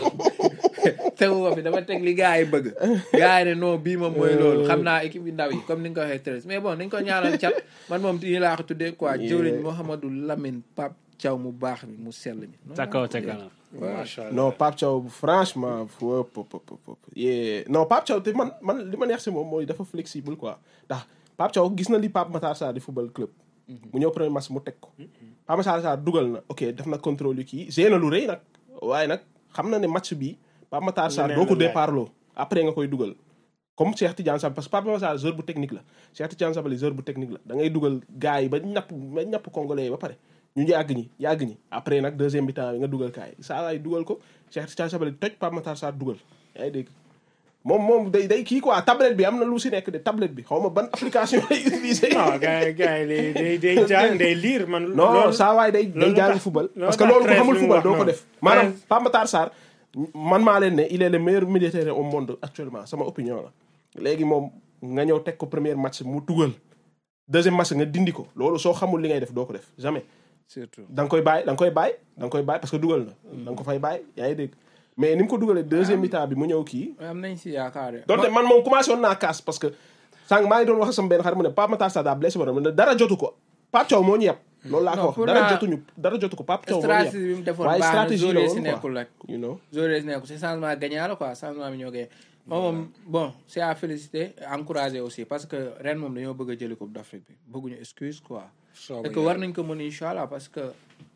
tegu ko fi dafa teg li gars yi bëgg gars yi ne non bii moom mooy loolu xam naa équipe yu ndaw yi comme ni nga ko waxee Thérèse mais bon nañ ko ñaanal cat man moom nii laa ko tuddee quoi jëwriñ Mouhamadou Lamine Pape Thiaw mu baax mi mu sell mi non, ca kaw ca kanam macha allah non Pape Thiaw franchement fop pop pop pop yee non Pape Thiaw te man man li ma neex si moom mooy dafa flexible quoi ndax Pape Thiaw gis na li Pape Matar Sarr di football club mu ñëw premier match mu teg ko Pape Matar Sarr dugal na ok def na contrôle yu kii gée na lu rëy nag waaye nag xam na ne match bi Pape Matar Sarr Leneen doo ko la laaj. départ loo après nga koy dugal comme Cheikh Tidiane Sabali parce que Pape Matar Sarr joueur bu technique la Cheikh Tidiane Sabali joueur bu technique la da ngay dugal gars yi ba ñapp ba ñapp congolais yi ba pare ñu yàgg ñi yàgg ñi après nag deuxième mi-temps bi nga dugal kaay saa waay dugal ko Cheikh Tidiane Sabali toj Pape Matar Sarr dugal yaa ngi dégg moom moom day day kii quoi tablette bi am na lu si nekk de tablette bi xaw ma ban application lay utiliser non gars yi gars yi day day day jàng day lire man non loolu- saa waay day day loolu jàng tax- football loolu parce que tax loolu ko Thérèse xamul li mu football wax doo ko noonu. def maanaam Thérèse- Pape Matar Sarr man maa leen ne il est le meilleur militaire au monde actuellement sama opinion la léegi moom nga ñëw teg ko premier match mu dugal deuxième match nga dindi ko loolu soo xamul li ngay def doo ko def jamais surtout da nga koy bàyyi da nga koy bàyyi da nga koy bàyyi parce que dugal na da nga ko fay bàyyi yaa ngi dégg mais ni mu ko dugalee deuxième mi-temps bi mu ñëw kii am nañ si yaakaar de donte man moom commencé woon naa kaas parce que sànq maa ngi doon wax sama benn xarit mu ne Pape Matar Sarr daa blessé ba mu ne dara jotu ko Pape Thiaw moo ñu yeb loolu laa ko Non, wax pour dara naa- jotuñu dara jotu ko Pape Thiaw moo ñu yeb stratégie bi mu defoon waaye baax na stratégie la joueurs woon si quoi. nekkul rek you know joueurs yi nekkul c'est changement gagnant la quoi changement bi ñoo gagné moom moom bon c'est à féliciter encourager aussi parce que ren moom dañoo bëgg a jëli coupe d'Afrique bi bëgguñu excuse quoi et que war nañ ko mën incha allah parce que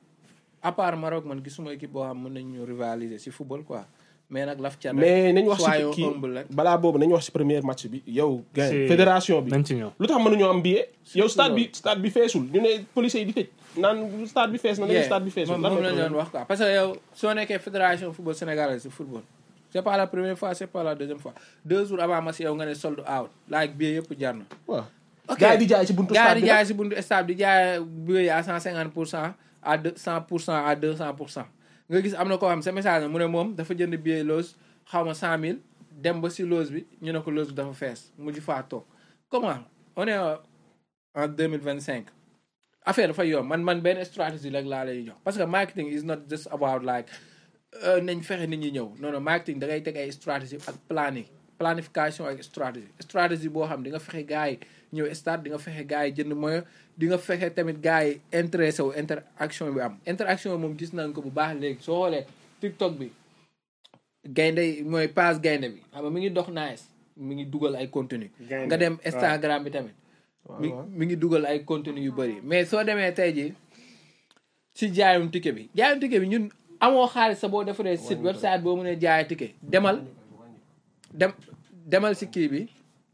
à part Maroc man gisuma équipe boo xam mën nañ ñu rivaliser si football quoi mais nag laf cat mais nañ wax si soyons kii humble rek balaa boobu nañ wax si premier match bi yow gain Si- fédération bi nañ ci ñëw lu tax mënuñoo am billet yow stade bi loolu. stade bi feesul ñu ne policiers yi di tëj naan stade bi fees na nañu stade bi feesul moom lan moom mooy lañ problème doon wax quoi parce que yow soo nekkee fédération football sénégalaise de football c'est pas la première fois c'est pas la deuxième fois deux jours avant match yow nga ne sold out like billet yëpp jar na waaw ok gars yi di jaay ci buntu gars stade yi bi di nag jaay si buntu stade di jaay billet à cent cinquante pour cent à deux cent pour cent à deux cent pour cent nga gis am na koo xam sa message mu ne moom dafa jënd billet loge xaw ma cent mille dem ba si loge bi ñu ne ko loge bi dafa fees mujj faa toog comment on est en deux mille vingt cinq affaire dafa yomb man man benn stratégie rek laa lay jox parce que marketing is not just about like euh, nañ fexe nit ñi ñëw non non marketing da ngay teg ay stratégie ak planning planification ak stratégie stratégie boo xam di nga fexe gars yi ñëw stade di nga fexe gars yi jënd moyen di nga fexe tamit gars yi intéressé wu interaction bi am interaction bi moom gis nañ ko bu baax léegi soo xoolee TikTok bi gaynde yi mooy page gaynde bi xam nga mi ngi dox nice mi ngi dugal ay contenu Gaynde, nga dem waaw. Instagram bi tamit waaw, mi waaw. mi ngi dugal ay contenu yu bëri mais soo demee tey ji si jaayum ticket bi jaayum ticket bi ñun amoo xaalis sa boo defaree site website boo mënee jaay ticket demal dem demal si kii bi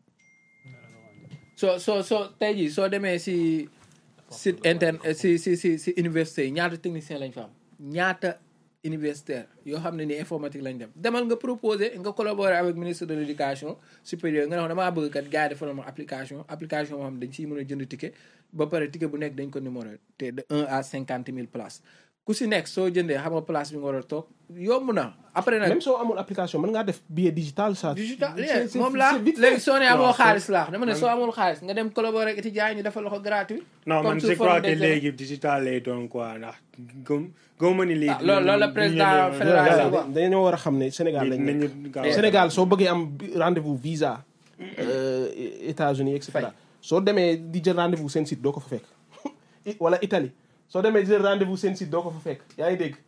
soo soo soo tey ji soo demee si site interne eh, si si si si université yi ñaata technicien lañ fa am ñaata universitaire yoo xam ne ni informatique lañ dem demal nga proposer nga collaborer avec ministre de l' éducation supérieure nga ne ko damaa bëgg kat gars yi defal ma application application moo xam dañ ciy mën a jënd ticket ba pare ticket bu nekk dañ ko numéro te de 1 à 50 mille places ku si nekk soo jëndee xam nga place bi nga war a toog yomb na après nag même soo amul application mën ngaa def billet digital ça. digital C'est- yeah, c'est- moom c'est laa vite fait. léegi soo ne amoo Non, xaalis laax dama ne soo amul xaalis nga dem collaborer ak étudiants yi ñu defal la ko gratuit non comme man sous je forme crois que d'examen. léegi digital lay doon quoi ndax gëm gëmuma ni lii. Ah, loolu- loolu la président fédération Voilà, dañoo war a xam ne Sénégal lañ nekk. nañu gaaw Sénégal soo bëggee am rendez-vous visa euh, États-Unis et cetera soo demee di jël rendez-vous seen site doo ko fa fekk I- wala Italie soo demee di jël rendez-vous seen site doo ko fa fekk yaa ngi dégg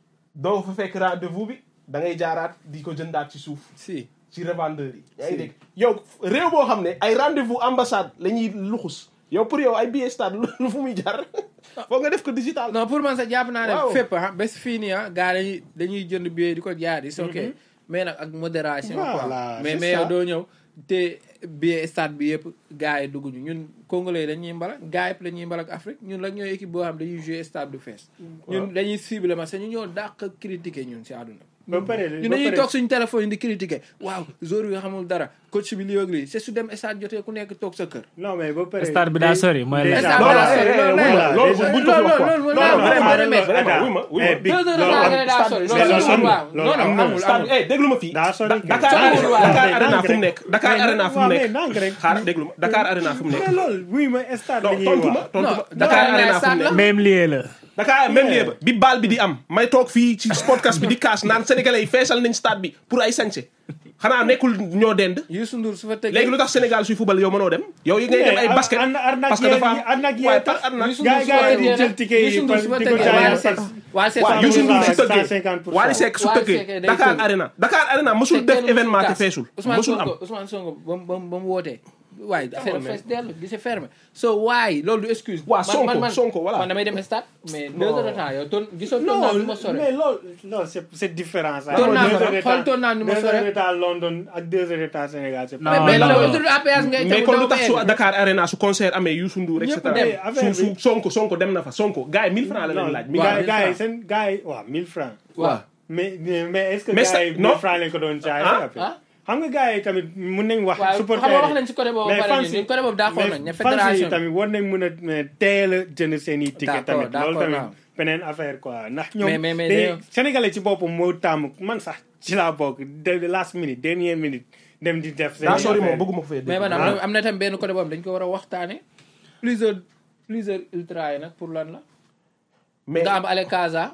doo fa fekk rendez-vous bi da ngay jaaraat di ko jëndaat ci suuf si ci revendeur yi yaa ngi Si. dégg yow réew boo xam ne ay rendez-vous ambassade la ñuy luxus yow pour yow ay billet stade lu fu muy jar foog nga def ko digital non pour man sax jàpp naa ne Waaw. fépp ah bés fii nii ah gars dañuy dañuy jënd billet di ko jaar yi ok mais nag ak modération quoi Voilà, mais c'est mais yow ça. doo ñëw te billet stade bi yëpp gars yi dugguñu ñun congolais dañuy mbalak gars yëpp la ñuy mbalak Afrique ñun la ñooy équipe boo xam dañuy jouer stade du fees ñun dañuy cible ma ñu ñoo dàq critiquer ñun si àdduna ba pare ñun ba dañuy pare- toog suñu téléphone yi di critiquer waaw joueur bi xamul dara coach bi lii ak lii c'est su dem stade jotee ku nekk toog sa kër non mais ba pare. Stade bi daa sori, mooy la- déjà- Stade bi daa sori, voilà, loolu voilà, loolu déjà- buñ ko fi wax quoi. loolu non loolu non vraiment loolu vraiment Attends, wuy ma wuy ma eh, big- deux heures de loolu temps am- nga ne daa sori mais loolu loolu am na, waaw loolu non non am na. amul stade amul bi eh déglu ma fii daa sori Da- kay. Dakar Stade bi waaw. Dakar Mais Arena ndànk fu mu rek. nekk Dakar Mais Arena fu mu waaw, mais nekk ndànk rek. xaar déglu ma Dakar Arena fu mu nekk mais loolu wuy ma stade la non ñuy tontu ma wax. tontu Non, ma Dakar Dakar Arena Arena fu mu stade la. nekk même lieu la Dakar même lieu ba bi baal bi di am may toog fii ci podcast bi di kaas naan sénégalais yi feesal nañ stade bi pour ay sañse xanaa nekkul ñoo dend Youssou Ndour su fa tëggee léegi lu tax Sénégal suy football yow mënoo dem yow yi ngay dem ay Mais basket ar- arnaque parce que dafa am yee- arnaque yee waaye tax. par arnaque Youssou Gars- Ndour su gars fa yi di tëggee jël ticket yi Youssou Ndour su fa di ko tëggee jaayee Wally par- Seck Wally Seck waaw sax Youssou mënul Ndour fay. su tëggee 150%. Wally Seck su Wally tëggee Seck day Dakar tëgg. Arena Dakar Arena mësul Te def kenn événement te musul feesul kaas. Ousmane mësul am Sonko Ousmane Sonko ba mu ba mu ba mu wootee waaye affaire Amoon na. fees dell gise fermé so waaye loolu du excuse Waaw, Man- Sonko, man- man- Sonko, voilà. man damay dem stade mais deux heures de temps yow toon gisoo toon naa non nu ma sore mais loolu loolu c'est c'est différent ça. Toon naa Deux fa, heures de xool temps- toon naa nu ma deux sore. heures de temps London ak deux heures de temps Sénégal c'est Non, pas- mais non, la non. autoroute à péage ngay mais tegu kon doo lu tax fa su egg. Dakar Arena su concert amee Youssou Ndour et Ñëpp cetera dem. affaire su bi- su Sonko Sonko dem na fa Sonko gars yi 1000 francs la leen non laaj waaw, gars mille gars yi francs. seen gars yi waaw 1000 francs waaw mais mais mais est-ce que Mais gars ça- yi non. 1000 francs lañ ko doon jaay Ah, après ah. xam nga gars yi tamit mun nañ wax waaw supporter xam nga wax nañ ci côté boobu mais pare fans ñun yi- côté boobu d'accord mais nañ ne fans yi fédération tamit war nañ mën a mais teel a jënd seen i ticket D'accord, tamit loolu d'accord, tamit waaw. beneen affaire quoi ndax Mais- ñoom mais- mais dañuy- dañoo- sénégalais ci boppam moo tàmm man sax ci laa bokk de last minute dernière minute dem di def seen daa sori moom affaire. bëgguma ko fee mais dégg man am Ah. na am na tam benn côté boobu dañ ko war a waxtaane plusieurs plusieurs ultra yi nag pour lan la mais nga am Ale Casa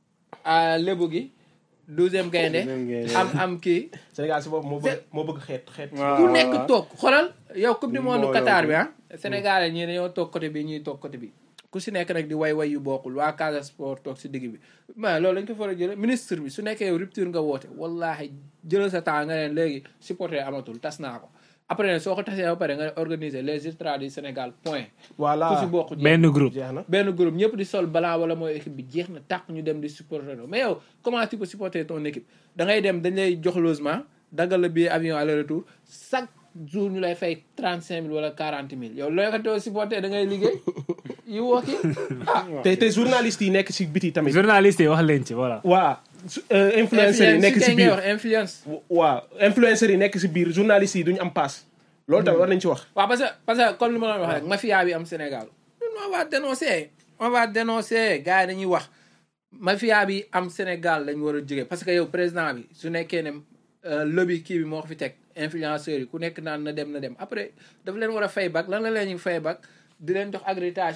à lébu gi douzième gaynde Douzième gaynde. am am kii Sénégal si boobu moo bëgg moo bëgg xeet xeet Waaw. ku nekk toog xoolal yow coupe du monde Mbooloo Qatar bi. bi ah Sénégal ñii dañoo toog côté bi ñuy toog côté bi ku si nekk nag di way way yu bokkul waa Casa Sport toog si digg bi mais loolu lañ ko fa war a jële ministre bi su nekkee yow rupture nga woote wallahi jëlal sa temps nga leen léegi supporter amatul tas naa ko après nag soo ko tasee ba pare nga organiser les ultras du Sénégal point voilà ku si bokk jeex. benn groupe jeex na benn groupe ñëpp di sol blanc wala mooy équipe bi jeex na tàq ñu dem di supporter mais yow comment tu peux supporter ton équipe da ngay dem dañ lay jox logement daggal la billet avion aller retour chaque jour ñu lay fay trente cinq mille wala quarante mille yow looy ko too supporter da ngay liggéey yu wokki ah te te journalistes yi nekk si biti tamit journaliste yi wax leen ci voilà waa su- euh, influenceurs yi nekk si ngay biir wax influence waaw influenceurs yi nekk si biir journalistes yi duñu am paas loolu tamit war nañ ci wax waaw parce que parce que comme li ma doon wax rek mafia bi am Sénégal ñun on va dénoncer on va dénoncer gars yi dañuy wax mafia bi am Sénégal lañ war a jóge parce que yow président bi su nekkee ne euh, lobby kii bi moo ko fi teg influenceurs yi ku nekk naan na dem na dem après daf leen war a fay bac lan la leen ñu fay bac di leen jox accréditation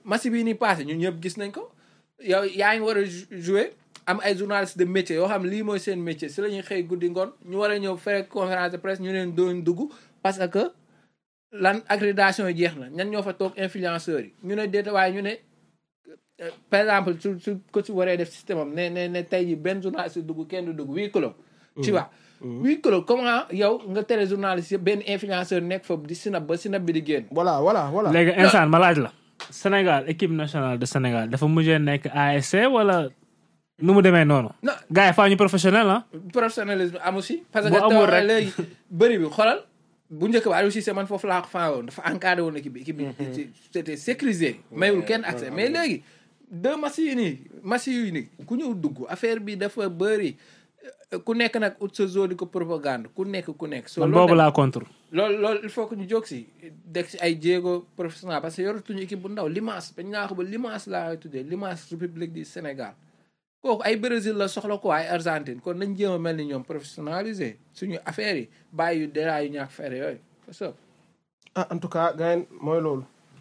match bii nii passé ñun ñëpp gis nañ ko yow yaa ngi war a jou- jouer am ay journalistes de métier yoo xam lii mooy seen métier si la ñuy xëy guddi ngoon ñu war a ñëw fekk conférence de presse ñu leen doon dugg parce que lan accréditation yi jeex na ñan ñoo fa toog influenceurs yi ñu ne déeta waaye ñu ne euh, par exemple su su ko ci waree def système am ne ne ne tey ji benn journaliste dugg kenn du dugg huis clos tu vois huis clos comment yow nga tere journaliste yëpp benn influenceur nekk fa di sinap ba sinap bi di génn voilà voilà voilà léegi instant ma laaj la Sénégal équipe nationale de Sénégal dafa mujjee nekk ASC wala nu mu demee noonu non gars yi faa ñu professionnel ah professionnalisme amu si parce que Bu amul taw rek. léegi bëri bi xoolal bu njëkk ba Aliou Cissé man foofu laa ko faa woon dafa encadré woon équipe bi équipe bi c'était sécurisé mayul kenn accès mais léegi deux matchs yi nii matchs yi nii ku ñëw dugg affaire bi dafa bëri ku nekk nag ut sa zone di ko propagande ku nekk ku nekk so man loolu boobu nag- laa contre loolu loolu il faut que ñu jóg si deg si ay jéego professionnel parce que yoratuñu équipe bu ndaw Limace dañ naa ko ba Limace laa tuddee Limace République du Sénégal kooku ay Brésil la soxla ko ay Argentine kon nañ jéem a mel ni ñoom professionnalisé suñu affaire yi bàyyi yu déra yu ñàkk fere yooyu c'est ça ah en tout cas gars yi mooy loolu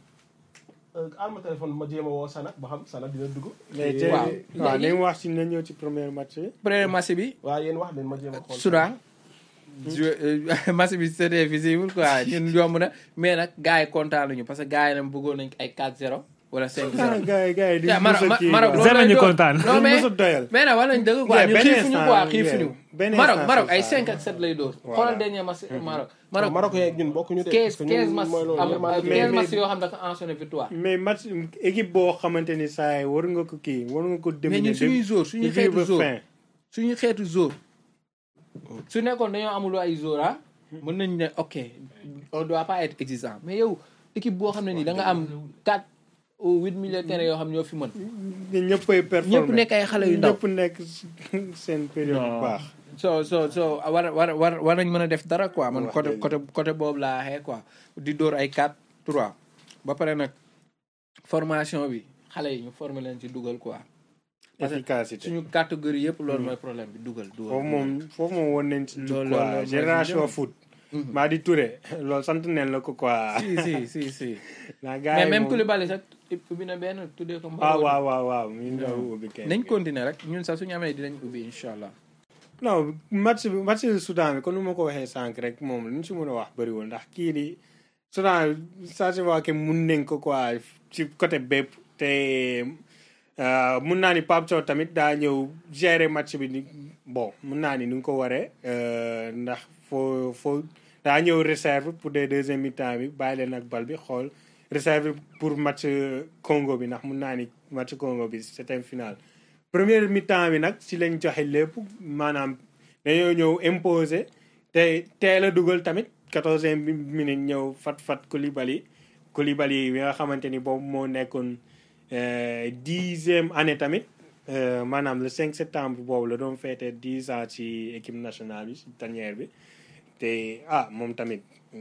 al ma téléphone ma jéem a woo Sana ba xam Sana dina dugg mais Eh, tey waaw. waaw Léegi- nañ wax si na ñëw ci premier match bi. premier match bi waaw yéen wax leen ma jéem a xool Soudan joué match bi c'était visible quoi ñun yomb na mais nag gars yi kontaan nañu parce que gars yi nag bëggoon nañ ay 4-0 wala 5-0 ah gars yi gars yi Yeah, dañu Maroc- mos a Ma- kii Maroc quoi. loolu Zeme lay ñu doon. kontaan. non mais mos a doyal. mais nag wax nañ dëgg quoi Yeah, ñun benn xiifuñu instant, quoi xiifuñu yeah, benn Maroc instant, Maroc c'est ay ça. 5 ak 7 lay dóor Voilà. xoolal dernier match Maroc Maroc Maroc Maroc yeeg ñun bokkuñu de 15 parce que ñun 15 match mooy loolu am yërmande mais- 15 mais- match yoo xam dafa enchaîné victoire mais match équipe boo xamante ni saa yi war nga ko kii war nga ko mais dominer. ñun suñuy jour suñuy début ba xeetu jour fin. suñuy xeetu jour su nekkoon dañoo amul ay jour ah mën nañ ne ok on doit pas être exigeant mais yow équipe boo xam ne nii da nga am 4 ou 8 milieux de terrain yoo xam ñoo fi mën ñun ñëppay performer ñëpp nekk ay xale yu ndaw ñëpp nekk seen période bu baax. so so so war war war war nañ mën a def dara quoi man Wax côté dëgg. côté côté boobu laa xee quoi di dóor ay 4 3 ba pare nag formation bi xale yi ñu former leen ci dugal quoi parce que efficacité. suñu catégorie yëpp loolu mooy problème bi dugal dugal foofu moom foofu moom woon nañ ci Loolu- quoi loolu mooy génération suñu foot. maa di Touré loolu sant neen la ko quoi. si si si si naa gars mais yi même moom- Koulibaly sax ubbi na benn tuddee ko ah Mbawadi. waaw waaw waaw mi ngi doon ubbi kenn. nañ continuer rek ñun sax suñu amee dinañ ubbi incha allah non match bi match bi Soudan bi kon nu ma ko waxee sànq rek moom lu ñu si mën a wax bëriwul ndax kii di Soudan ça se voit que mun nañ ko quoi ci côté bépp te euh, mun naa ni Pape Sow tamit daa ñëw gérer match bi ni bon mun naa ni nu nga ko waree euh, ndax foo foo daa ñëw réserve pour des deuxième mi-temps bi bàyyi leen ak bal bi xool réserve pour match Congo bi ndax mun naa ni match Congo bi c'était final première mi-temps bi nag si lañ joxe lépp maanaam dañoo ñëw imposer te teel a dugal tamit quatorzième minute ñëw fat fat Koulibaly Koulibaly bi nga xamante ni boobu moo nekkoon euh, dixième année tamit euh, maanaam le 5 septembre boobu la doon feete dix ans ci équipe nationale bi ci tanière bi te ah moom tamit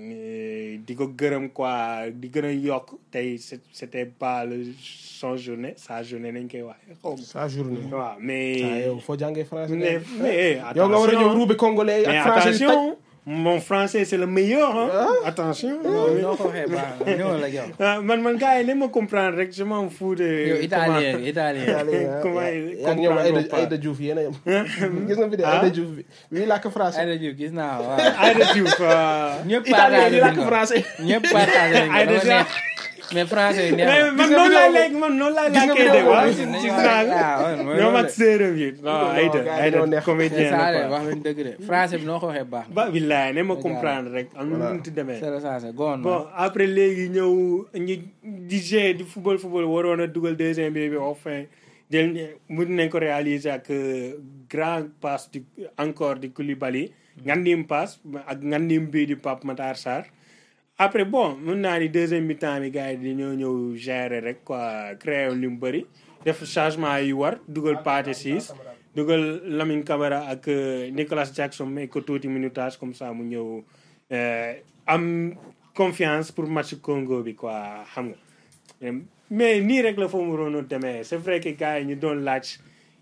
euh, di ko gërëm quoi di gën a yokk tey c'est- c'était pas le son journée sa journée nañ koy waxee xaw ma sa journée waaw ah mais yow foo jàngee français mais mais yow nga war a ñëw attention ruube congolais mais ak français yi taj attention mon français c'est le meilleur hein attention ñoo ko waxee baax na ñëwal ak yow ah, man man gars yi ne ma comprendre rek je m'en fous de yow italien nga italien Comment yaa il ngi ñoom comprendre Aïda pas. Aïda Diouf yéen a yem gis nga fi de Ah. Aïda Diouf bi bii làkk français Aïda Diouf gis naa waaw Aïda Diouf ah. ñëpp italien partagé di nañ làkk ko français ñëpp partagé nañ ko Aïda dama neex mais français yi neex mais na. man nga noonu vidéo laay boobu? lekk man noonu laay Gis nga lakkee vidéo de waaw boobu? ci Nañu naa wax- ah, ouais, mooy ñoom loolu ak de. séeréer yi non Non, Aïda gars yi Aïda dañoo neex. comédien saa la de quoi wax nañ dëgg de français bi noo ko waxee baax na ba billaay ne ma Dëgg comprendre rek am na Voilà. nu mu ti demee c'est ça c'est goon bon après léegi ñëw ñi di jouer di football football waroon a dugal deuxième bi bi enfin jël mun nañ ko réaliser ak euh, grand passe du encore di Koulibaly ngandim passe ak ngandim bii di Pape Matar Sarr après bon mun naa ni deuxième mi-temps bi gars yi dañoo ñëw gérer rek quoi créer li mu bëri def changement yi war dugal Pathé Ciss dugal Lamine Camara ak euh, Nicolas Jackson may ko tuuti minutage comme ça mu ñëw euh, am confiance pour match Congo bi quoi xam nga mais nii rek la foo mu roon a demee c'est vrai que gars yi ñu doon laaj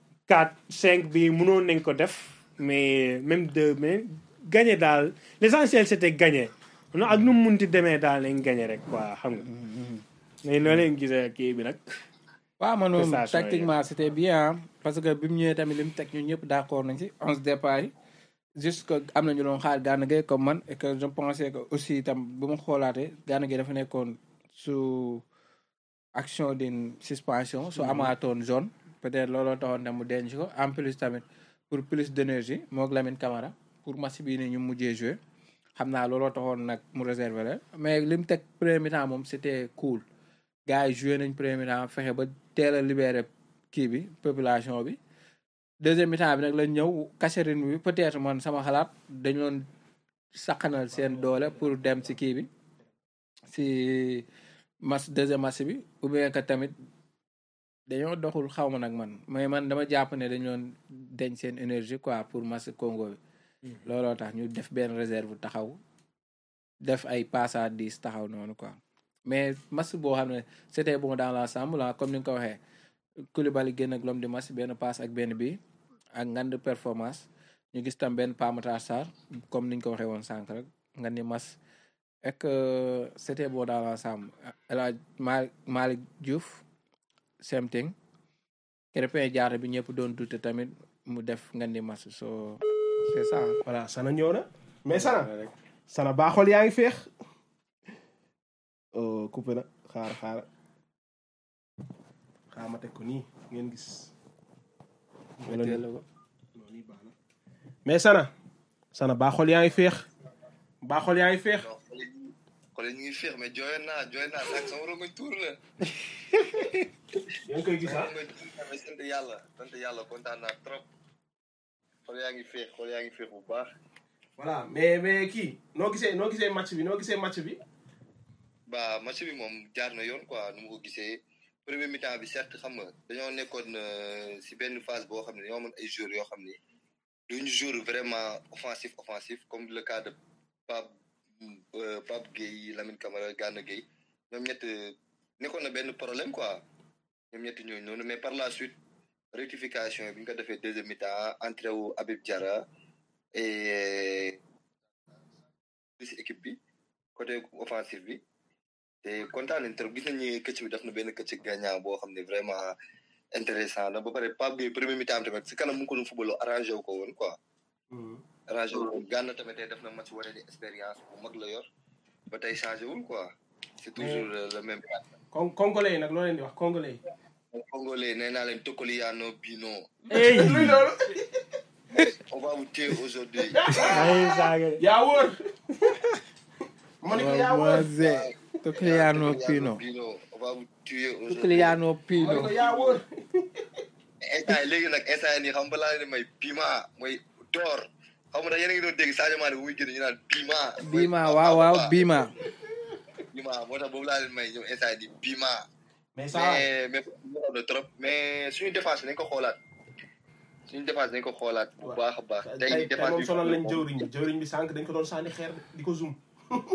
4 5 bi mënoon nañ ko def mais même deux mais gagné daal l'essentiel c'était gagné non ak nu mu munti demee daal lañ gagné rek quoi xam nga mais noo leen gisee kii bi nag waaw man moom Prestation yi. tactiquement c'était bien hein, parce que bi mu ñëwee tamit li mu teg ñun ñëpp d'accord nañ ci onze départ yi juste que am na ñu doon xaar Gana Gueye comme man et que je pensais que aussi itam bu mu xoolaatee Gana Gueye dafa nekkoon su action d'une suspension su amaatoon zone peut-être looloo taxoon tam mu denc ko en plus tamit pour plus d'énergie moog Lamine Camara pour match bii ni ñu mujjee jouer xam naa looloo taxoon nag mu réserver leen mais li mu teg premier mi-temps moom c'était cool gars yi joué nañ premier mi-temps fexe ba teel a libéré kii bi population bi deuxième mi-temps bi nag lañ ñëw Cachérine bi peut-être man sama xalaat dañu doon saqanal seen doole pour dem si kii bi si match deuxième match bi ou bien que tamit dañoo doxul xaw ma nag man mais man dama jàpp ne dañu doon deñ seen énergie quoi pour match Congo bi looloo tax ñu def benn réserve taxaw def ay passe à dix taxaw noonu quoi mais match boo xam ne c'était bon dans l'ensemble ah comme ni nga ko waxee Koulibaly génn ak l'homme du match benn passe ak benn bi ak ngand performance ñu gis tam benn Pa Matar Sarr comme ni ñu ko waxee woon sànq rek nga ni match et que c'était bon dans l'ensemble El Hadj Ma- Malick Diouf same thing Krépin Diatta bi ñëpp doon dute tamit mu def nga ni match so c'est ça voilà sana ñëw na mais sana sana baaxool yaa ngi feex oh coupé na xaar xaar xaar ma teg ko nii ngeen gis wala nii non, nii baax na mais sana sana baaxool yaa ngi feex baaxool yaa ngi feex non xoole ñu xoole ñu ngi féex mais jooyoon naa jooyoon naa sax sama rongoñ tuur la yaa ngi koy gis sama ah rongoñ tuur na mais sant yàlla sant yàlla kontaan naa trop xool yaa ngi féex xool yaa ngi féex bu baax voilà mais mais kii noo gisee noo gisee match bi noo gisee match bi ba match bi moom jaar na yoon quoi nu mu ko gisee premier mi-temps bi certes xam nga dañoo nekkoon euh, si benn phase boo xam ne dañoo amoon ay joueurs yoo xam ne duñu jour vraiment offensif offensif comme le cas de Pape euh, Pape Gueye Lamine Camara Gana Gueye ñoom ñett nekkoon na benn problème quoi ñoom ñett ñooñu noonu mais par la suite rectification bi ñu ko defee deuxième mi-temps entrée wu Habib Diarra et si équipe bi côté offensif bi te kontaan nañ trop gis nañ ni këcc bi def na benn këcc gagnant boo xam ne vraiment intéressant na ba pare Pape Gueye premier mi-temps tamit si kanam mu ngi ko doon football arrangé wu ko woon quoi arrangé wu ko woon Gana tamit tey def na match wane ni expérience bu mag la yor ba tey changé wul quoi c'est toujours euh, le même kon congolais yi nag loo leen di wax congolais yi congolais nee naa leen Tokoliano Bino Hey! luy loolu on va vous tuer aujourd'hui ay saaga de. yaa wóor ma ne ko yaa wóor Moise Tocliano Pino Bino on va vous tuer aujourd'hui Tocliano ma ne Pino ko yaa wóor instant yi léegi nag instant yi nii xam nga laa leen di may Bima mooy door xam nga nag yéen a ngi doon dégg Sadio Mané bu muy génn ñu naan Bima. mooy Bima Papa, waaw waaw Papa. Bima Bima moo tax boobu laa leen may ñoom instant yi nii Bima. mais ça mais mais mu na trop mais suñu défense nañ ko xoolaat suñu défense nañ ko xoolaat bu waaw. baax a baax. tey tey défense moom bi sonal lañ jëwriñ bi jëwriñ bi sànq dañ ko doon sànni xeer di ko zoom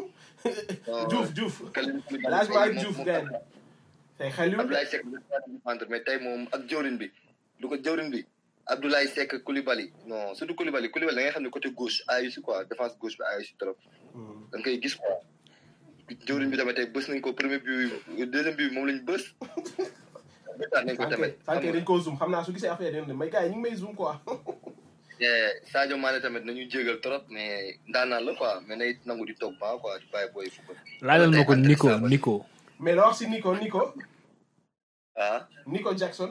Diouf Diouf Kalidou Koulibaly laaj ma ak moom- Diouf moom- gain tey xel yu Abdoulaye Seck bi dafa défendre mais tey moom ak jëwriñ bi du ko jëwriñ bi Abdoulaye Seck Koulibaly non surtout Koulibaly Koulibaly da ngay xam ne côté gauche ayu si quoi défense gauche bi ayu si trop da nga koy gis quoi jëwriñ bi tamit tey bës nañ ko premier bi deuxième bi moom lañ bës bëtaat nañ ko tamit sànq dañ koo zoom xam naa su gisee affaire yi may gars yi ñu ngi may zoom quoi Eh, Sadio Mané tamit nañu jégal trop mais ndaanaan la quoi mais nay nangu di toog ba quoi di bàyyi booy football laajal ma ko Nico Nico mais la wax si Nico Nico ah Nico Jackson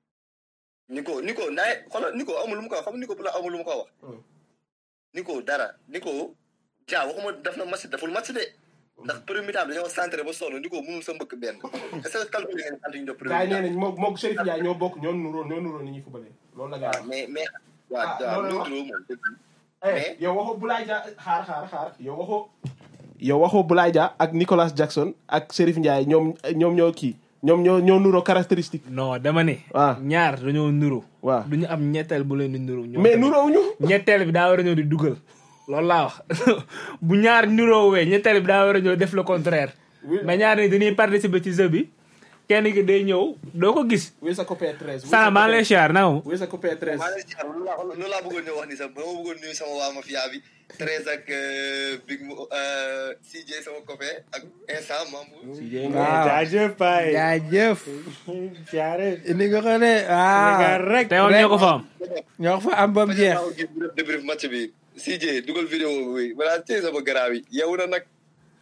Nico Nico naay xoolal Nico amul lu mu ko wax xam nga Nico bu la amul lu mu ko wax Hmm. Nico dara Nico ja waxuma def na match deful match de ndax premier mi-temps bi dañoo centré ba sonn Nico mënul sa mbëkk benn est-ce que calculé ngeen sant ñu def premier gars yi nee mi-temps nañ moo moog Chérif Ndiaye ñoo bokk ñoo nuróo ñoo nuróo ni ñuy fubalee loolu la gars waaw mais mais waaw Ah, waaw loolu la loolu moom dëgg Eh, mais- yow waxoo Boulaye Dia xaar xaar xaar yow waxoo yow waxoo Boulaye Dia ak Nicolas Jackson ak Chérif Ndiaye ñoom ñoom ñoo kii ñoom ñoo ñoo nuroo caractéristique non dama ne waaw ñaar dañoo nuru waaw du ñu am ñetteel bu leen di nuru ñoom mais tamit. nuróowuñu ñetteel bi daa war a ñëw di dugal loolu laa wax bu ñaar nuroowee ñetteel bi daa war a ñëw def le contraire Oui. mais ñaar ni dañuy participer ci jeu bi kenn ki day ñëw doo ko gis wéy sa copain 13 sana maa ngi lay siyaar na mu wéy sa copain 13 maa ngi lay loolu laa loolu laa bëggoon ñëw wax ni sax ba ma bëggoon nuyu sama waa mafia bi Thérèse ak euh, Big Mo euh, CJ sama copain ak instant Mamou. waaw jaajëf Baye. jaajëf jaare. indi nga ko de Sénégal waaw rek. tey woon ñoo ko fa am ñoo ko fa am ba mu jeex Fajal naa ko gis bu def débrief match bi CJ dugal vidéo bi balaa tey sama garaaw yi yeewu na nag.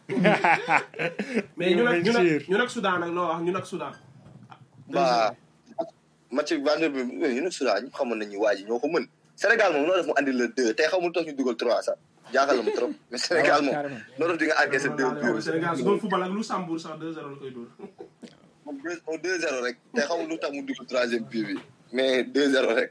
mais ñu nag ñu nag Bien sûr. ñu nag Soudan nag loo wax ñu nag Soudan ba match bi vendredi bi ñu ne Soudan ñu xamoon nañu waa ji ñoo ko mën. Sénégal moom noo def mu andi le deux tey xamul tax ñu dugal trois sax jaaxal na ma trop mais Sénégal moom carrément. noo def di nga encaissé deux buts. Sénégal su doon football ak Luxembourg sax 2-0 la koy dóor moom deux moom deux zéro rek tey xamul lu tax mu dugal troisième but bi mais deux zéro rek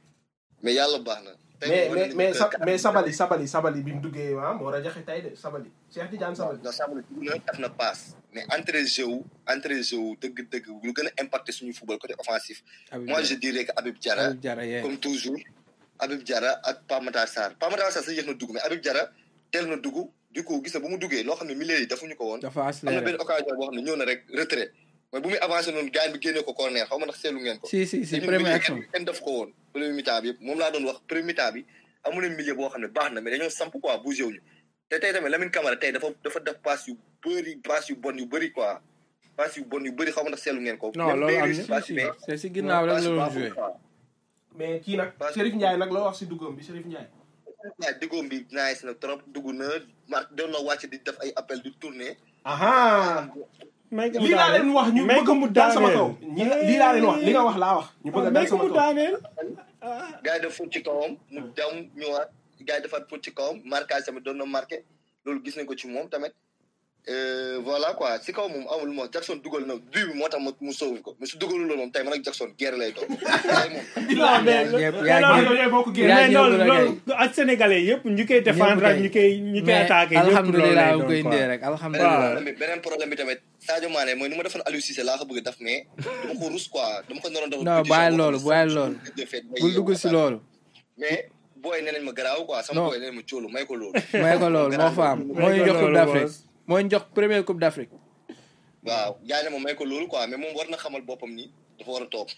mais yàlla baax na. tey mais moom mais wane mais nañu sa que- mais Sabali Sabali Sabali bi mu duggee waa moo rajaxe tey de Sabali Cheikh Tidiane Sabali non Sabali dugg na def na passe mais entrée jeu wu entrée jeu wu dëgg-dëgg lu gën a impacté suñu football côté offensif. moi je dirais que Habib Diarra Habib Diarra yee comme toujours Habib Diarra ak Pape Matar Sarr Pape Matar Sarr sax yéex na dugg mais Habib Diarra teel na dugg du coup gis na bu mu duggee loo xam ne milieu yi defuñu ko woon. dafa am na accéléré benn occasion boo xam ne ñëw na rek retrait mooy bu muy avancé noonu gaañ bi génnee ko corner xaw ma ndax seetlu ngeen ko. si si si te ñun première milieu action kenn kenn def ko woon premier mi-temps bi yëpp moom laa doon wax premier mi-temps bi amu leen milieu boo xam ne baax na mais dañoo samp quoi bougé wuñu te tey tamit Lamine Camara tey dafa dafa def passe yu bëri passe yu bon yu bëri quoi passe yu bon yu bëri xaw ma ndax seetlu ngeen ko. Non, Même loolu am Bayern na. passe si mais c'est si ginnaaw rek la passe doon baaxul joué quoi. mais kii nag Parce que- Chérif Ndiaye nag loo wax si duggam bi Chérif Ndiaye waaw diggoom bi nice na trop dugg na ma doon na wàcc di def ay appel di tourner. aha may ko mu lii laa daaneel. leen wax ñu may bëgg ko mu mu dal sama daaneel. kaw ñi lii laa leen wax li nga wax laa wax ñu bëgg a may dal ko sama mu kaw daaneel. gars yi def fóot ci kawam mu dem ñëwaat gars yi defaat fóot ci kawam marquage tamit doon na marqué loolu gis nañ ko ci moom tamit Euh, voilà quoi si kaw moom amul moom Jackson dugal na bii bi moo tax ma mu sauvé ko mais su dugalul loolu moom tey man ak Jackson guerre lay doon tey moom non mais Yaa- mais yaa non, ngi- ñooy bokk yaa génn mais ngi loolu ñëw loolu ak sénégalais yëpp ñu koy défendre ak ñu koy ñu koy mais attaqué ñëpp loolu alhamdulilah lay bu koy doon indee quoi. rek beneen alhamdulilah problème bi beneen problème bi tamit Sadio Mané mooy ni ma defoon Aliou Cissé laa ko bëgg a def mais dama ko rus quoi dama ko naroon def non bàyyi loolu bàyyi loolu bul dugg si loolu mais booy nee nañ ma garaaw quoi sama Non. booy nee nañ ma cóolu may ko loolu may ko loolu moo fa am moo ñu jox coupe d'Afrique moo ñu jox première coupe d'Afrique waaw gars yi ne ma may ko loolu quoi mais moom war na xamal boppam ni dafa war a toog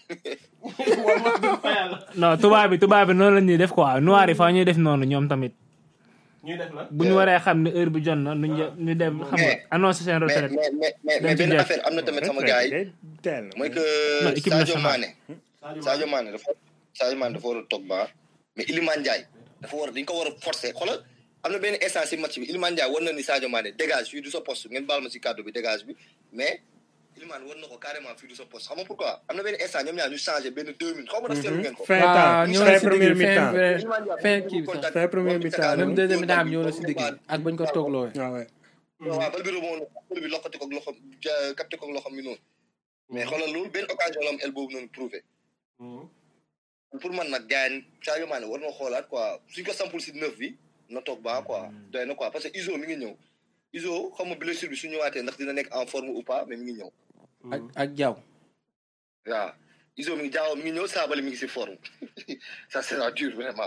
non tubaab bi tubaab bi noonu la ñuy def quoi noir yi fa ñuy def noonu ñoom tamit ñuy def la bu ñu waree xam ne heure bi jot na ñu jë- ñu dem xam nga annoncé seen mais retraite mais mais mais Dañ mais ci benn jeex. affaire am na tamit sama gars yi Day teel na. mooy que Non, équipe Sadio nationale. Mané Sadio Mané dafa Sadio Mané dafa war a toog ba mais Iliman Ndiaye dafa war a dañ ko war a forcer xoolal am na benn instant si match bi Iliman Ndiaye war na ni Sadio Mané dégage fii du sa poste ngeen baal ma si kàddu bi dégage bi mais Iliman war na ko carrément fii du sa poste xam nga pourquoi am na benn instant ñoom ñaar ñu changé benn deux minutes xaw ma ndax seetlu ngeen ko. fin waaw temps ñëw na fin si première digg fin mi-temps fin Iliman Ndiaye fin bu kii bi sax contact- fin première bu mi-temps. contact- même deuxième mi-temps am ñëw na si bu digg contact- ak bañ ko toogloo waaw ouais. waaw bal bi rebond na bal bi loxati ko ak loxom ja- capté ko ak loxom bi noonu mais xoolal loolu benn occasion la am el boobu noonu prouvé pour man nag gars yi Sadio Mané war na xoolaat quoi suñ ko sampul si neuf bi na toog baa quoi doy na quoi parce que Iso mi ngi ñëw Iso xam nga blessure bi su ñëwaatee ndax dina nekk en forme ou pas mais mi ngi ñëw ak ak jaw waaw Iso mi ngi jaaw mi ngi ñëw Saabali mi ngi si forme ça sera dur vraiment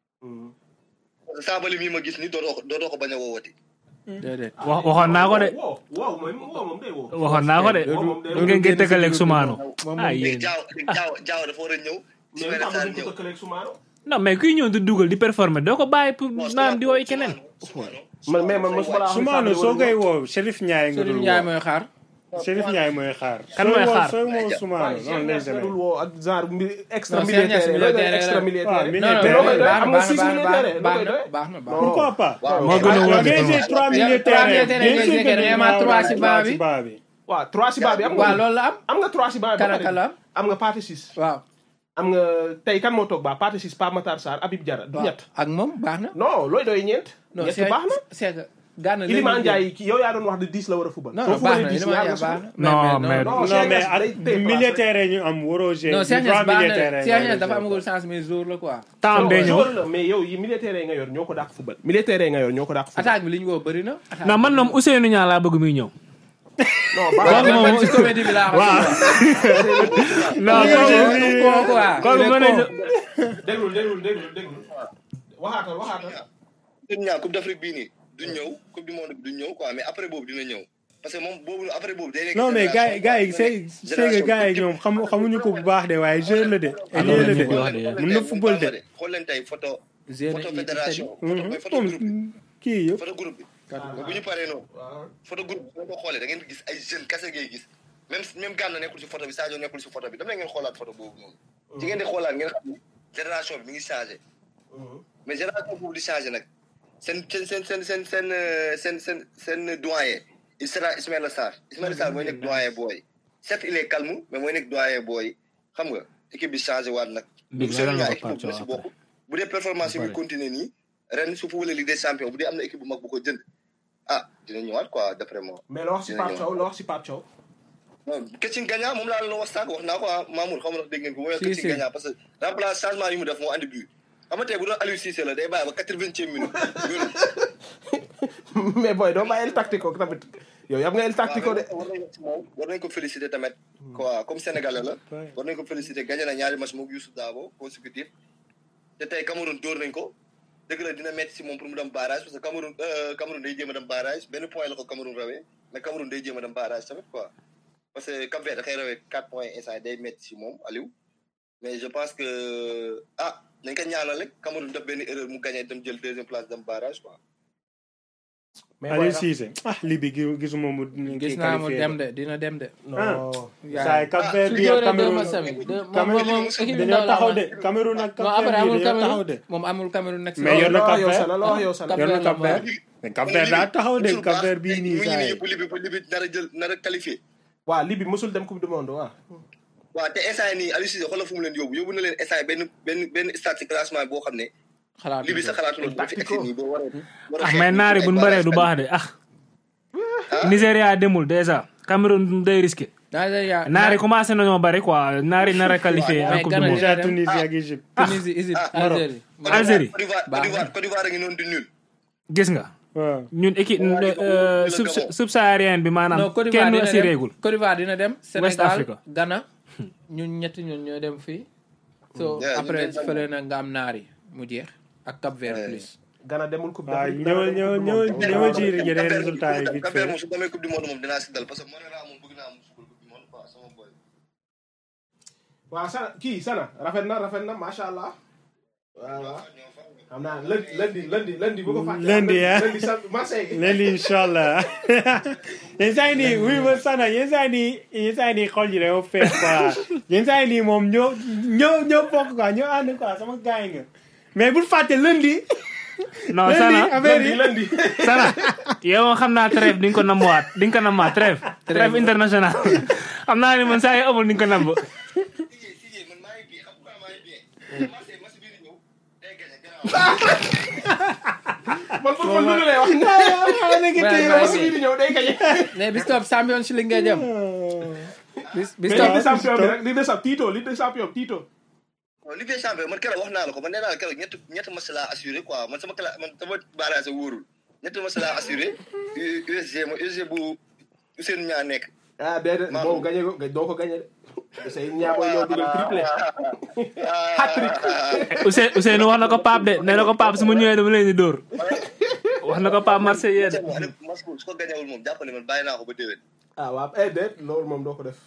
parce que Saabali mii ma gis ni dootoo ko dootoo ko bañ a woowati déedéet wax waxoon naa ko de wow wow mooy wow moom day wow waxoon naa ko de Loolu- ngeen ngeen tëkkaleeg sumaano moom ah léegi yéen jaaw léegi jaaw jaaw dafa war a ñëw mais Ismaïla am na Sarr duñ ko ñëw tëkkaleeg Soumaano non mais kuy ñëw di dugal di performer doo ko bàyyi pour naan di woy keneen man mais man mosuma laa wax Soumaano soo koy woo Chérif Ndiaye nga Serigne dul Ndiaye woo mooy xaar Chérif Ndiaye mooy xaar. Kan mooy xaar? sooy woo Soumaano noonu lay demee. dul woo ak genre mi- extra Non, Cheikh Niass militaire militaire extra la. militaire waaw, non militaire. non loo koy doy baax am na nga six baax na militaires loo baax koy na doy baax na baax na pourquoi pas. moo gën a Ah, wóor ngay ci jouer trois milieux de Trois terrain. milieux de terrain bien ngay sûr jouer que kenn, dañu mais war trois a ci war bas a bi. ci bas bi. waaw trois si baa bi am waaw nga loolu la am am nga trois si baa bi ba kan ak pare. kan la am am nga partie six waaw am nga tey kan moo toog baa partie six Pape Matar Sarr Habib Diarra du waaw ñett ak moom baax na non looy doy ñeent non ñett c'est baax na c'est que Gana léegi Iliman ñu Ndiaye ki yow yaa doon wax de 10 la war a fubal non soo non baax fubalee na 10 Iliman yaa Ndiaye nga baax sufal na Non, mais- non non Cheikh mais Niass ak day téye place milieu rek. terrain ñu am waroo jouer. non Cheikh trois Niass baax milieu na terrain Cheikh ngay Niass dafa jouer. amagul chance mais jour la quoi temps day ñëw joueur la mais yow yi militaire nga yor ñoo ko dàq fubal militaire nga yor ñoo ko dàq fubal attaque bi li ñu woo bëri na attaque non man moom Ousseynou Niang laa bëgg muy ñëw non waaw baax na moom- man ci comédie bi laa waaw non ko kooku quoi kooku mën nañu déglul déglul déglul déglul waxaatal waxaatal ñun ñaa coupe d'Afrique bii nii du ñëw coupe du monde bi du ñëw quoi mais après boobu dina ñëw parce que moom boobu après boobu day nekk non mais gars yi gars yi c'est c'est que gars yi ñoom xam xamuñu ko bu baax de waaye jeune la de ailier la de mun na football de xool leen tey photo Zéro photo Italie. fédération photo mooy photo groupe bi moom kii yëpp photo groupe bi mais bu ñu paree noonu photo groupe bi boo ko xoolee da ngeen gis ay jeunes kese ngay gis même même Gana nekkul si photo bi Sadio nekkul si photo bi dama ne ngeen xoolaat photo boobu noonu ci ngeen di xoolaat ngeen xam ni génération bi mi ngi changé mais génération boobu di changé nag seen seen seen seen seen seen euh, seen seen seen doyen il sera Ismaïla Sarr Ismaïla Sarr mooy nekk doyen booy certes il est calme mais mooy nekk doyen booy xam nga équipe bi changé waat nag Big donc leeral seen nga ñaar ko équipe Pape bu si Thiaw bokk bu dee performance bi continuer nii ren su footballee Ligue des champions bu dee am na équipe bu mag bu ko jënd ah dina ñëwaat quoi d'après moi mais la wax si Pape Thiaw la wax si Pape Thiaw non Ketchin Gagna moom laa la wax sànq wax naa ko ah Mamour xaw ma ndax dégg ngeen ko mooy Si, Ketchin si. Gagna parce que remplace changement yi mu def moo andi but xam nga tey bu doon Aliou Cissé la day bàyyi ba quatre-vingtième minute mais booy doo bàyyi el tactico tamit yow yam nga el tactico de war nañ ko moom war nañ ko féliciter tamit quoi comme sénégalais la war nañ ko féliciter gagné na ñaari match moom Youssou Dabo consécutif te tey Cameroun dóor nañ ko dëgg la dina metti si moom pour mu dem barrage parce que Cameroun euh, Cameroun day jéem a dem barrage benn point la ko Cameroun rawee mais Cameroun day jéem a dem barrage tamit quoi parce que Cap Vert da koy rawee quatre points instant day metti si moom Aliou mais je pense que ah nañ ko ñaanal rek Cameroun def benn erreur mu gagné dem jël deuxième place dem barrage quoi mais Aliou booy Cissé ah lii bi gi- gisuma mu gis naa mu dem de dina dem de. non saa Cap Vert su bi ak jóoree deux Cameroun matchs tamit deux moom Cameroun moom équipe bi dañoo ndaw la taxaw amoon. de Cameroun ak non Cap après Vert bi amul dañoo taxaw Cameroun de moom amul Cameroun nekk si Mais loolu. yor na la wax Cap yow Vert. sana la wax yow sana Cap yor na Vert Cap la Vert mais Cap Vert daa taxaw de Musul Cap baax, Vert bii mu nii ngi saa nii yi yëpp libi ba libi nar a jël nar a qualifié waaw Libye mosul dem coupe du monde waaw waaw te instant yii nii Aliou Cissé xoolal fu mu leen yóbbu yóbbu na leen instant yii benn benn benn stade ci classement boo xam ne xalaat li bi sa xalaatu loolu boo fi egsi nii boo war a war a ah xeex mais naari ay buñ bëree du barrage baax de ah Nigéria demul déjà Cameroun day risqué Nigeria naari commencé nañoo bëri quoi naari nar a qualifié en mais coupe du Ghana monde déjà Tunisie ak Égypte Tunisie Égypte Algérie. Côte Algérie. Côte d'Ivoire Côte d'Ivoire Côte d'Ivoire a ngi noonu di nul gis nga waaw ñun équipe euh, sub subsaharienne bi non maanaam Côte d'Ivoire kenn dina assuré dem gul Côte d'Ivoire dina dem. Sénégal Africa. Ghana ñun ñetti ñun ñoo dem fii. so Yeah, après ñun ñoo dem. fële na nga am naari mu jeex ak Cap Vert Yeah. plus. Gana demul coupe waaw d'Afrique ñëwal ñëwal ñëwal ñëwal ci yeneen Cap-Vert résultats yi vite Cap-Vert fait moom su demee coupe du monde moom dinaa si dal parce que Monera moom bëgg naa mu football coupe du monde quoi sama boy waaw sana kii sana rafet na rafet na macha allah waaw waaw xam naa lundi lundi lundi lundi bu ko fàtte Lundi, ah. lundi sa Marseille léegi incha allah yenn saa yi nii wuy ma sana yenn saa yi nii yenn saa yi nii xol yi dañoo fees quoi yenn saa yi nii moom ñoo ñoo ñoo bokk quoi ñoo ànd quoi sama gars yi nga mais bul fàtte lundi non lundi sana affaire lundi yi lundi sana yow moom xam naa trêve di nga ko nambuwaat di nga ko nambaat trêve trêve international xam naa ni man saa yi amul di nga ko namb Sijé Sijé man maa ngi bien xam nga maa ngi bien Marseille match bii di ñëw day gagné garaaw man football lu lay wax Ouais, match bii di ñëw day gagné mais bis topp Champions League ngay jëm. bis bis mais topp Ligue des champions bi rek Ligue des champions Tito Ligue des champions Tito non Ligue des champions man keroog wax naa la ko man nee naa la keroog ñett ñett match laa assuré quoi man sama cla man sama barrage wóorul ñett match laa assuré U- USG ma USG bu Ousseynou Niang nekk ah déedéet Maa- boobu gagné ko doo ko gagné de say ñaa booy ñëw dugal triplé Hat-trick. Ousseyn Ousseynou wax na ko Pape de nee na ko Pape su ma ñëwee dama leen di dóor wax na ko Pape Marseille yéen match boobu su ko gagnéwul moom jàpp ne man bàyyi naa ko ba déwén ah waaw eh déet loolu moom doo ko def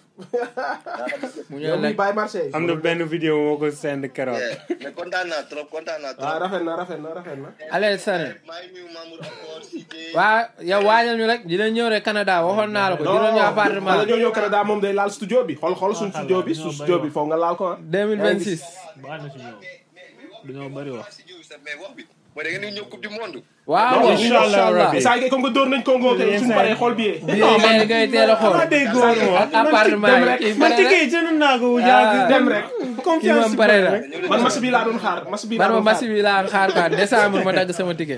mu yow ñëw mi nag bàyyi Marseille am na benn vidéo moo ko send keroog Yeah, mais kontaan naa trop kontaan naa waaw trop rafet na rafet na rafet na Allez Sané. maa ngi nuyu Mamour encore Cissé waa yow waajal ñu rek dina ñëw rek Canada waxoon naa la ko juróomi appartement wala ñoo ñëw Canada moom day laal studio bi xool xool suñ studio bi su studio bi foog nga laal ko ah 2026. baax na si ñëw dañoo bëri wax si jiw sax mais wax bi mooy da ngeen di ñëw coupe du monde waaw Non, incha allah rabbi. saa yi comme que dóor nañ Congo kay suñu paree xool bi bii ngay ngay teel a xool ma day góor moom ak appartement yi kii ma pare ticket rek yi jënd naa ko bu yàgg dem rek confiance moom pare na. rek man match bi laa doon xaar match bi laa man ma doon match xaar bi laa xaar quoi décembre ma dagg sama ticket.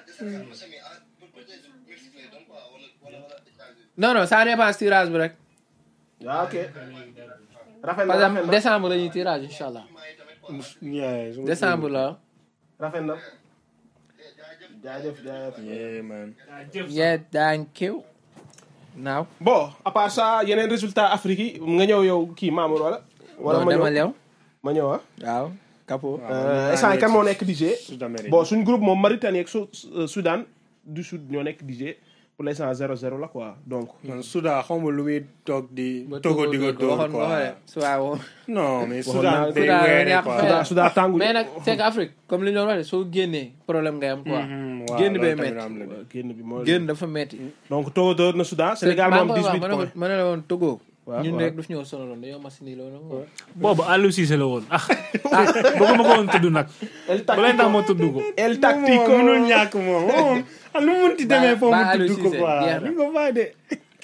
non non ça dépend tirage bi rek waaw ok rafet na parce rafet que na décembre la ñuy tirage incha allah Yeah, suma décembre la. rafet na jaajëf jaajëf Yeah, man. yeah thank you. naaw. bon à part ça yeneen résultat Afrique yi nga ñëw yow kii Mamour wala wala non ma dama ñëw lew. ma ñëw ah waaw Capo. instant kan moo nekk DJ Sud-Amérique. bon suñ groupe moom Mauritanie ak Sou- euh, Soudan du Sud ñoo nekk DJ pour l'instant 0-0 la quoi donc. man Soudan xaw ma lu muy toog di. ba togo di ko dóor waxoon nga ko quoi. de soit woon. non mais Waxoon naa Soudan day Soudan weere ñàkk quoi. fay Soudan Soudan tàngu. mais nag c'est que Afrique comme li ñu doon wax de soo génnee problème ngay am quoi. Mhm, waaw, génn loolu bee tamit métti. am na de. génn bi mooy. génn dafa métti. donc Togo door na Soudan Sénégal maa moom ngi koy wax 18 ma ne ko points. ma ne la woon Togo. waaw ñun waaw. rek daf ñëw sonaloon dañoo machine loolu. boobu Aliou Cissé la woon ah ah bëgguma ko woon tudd nag El bu leen tax ma tudd ko El moom Tactico mënul ñàkk moom moom ah nu mu munti demee foofu Ba- mu Aliou tudd ko Cissé, quoi jeex na. ni ko bàyyi de.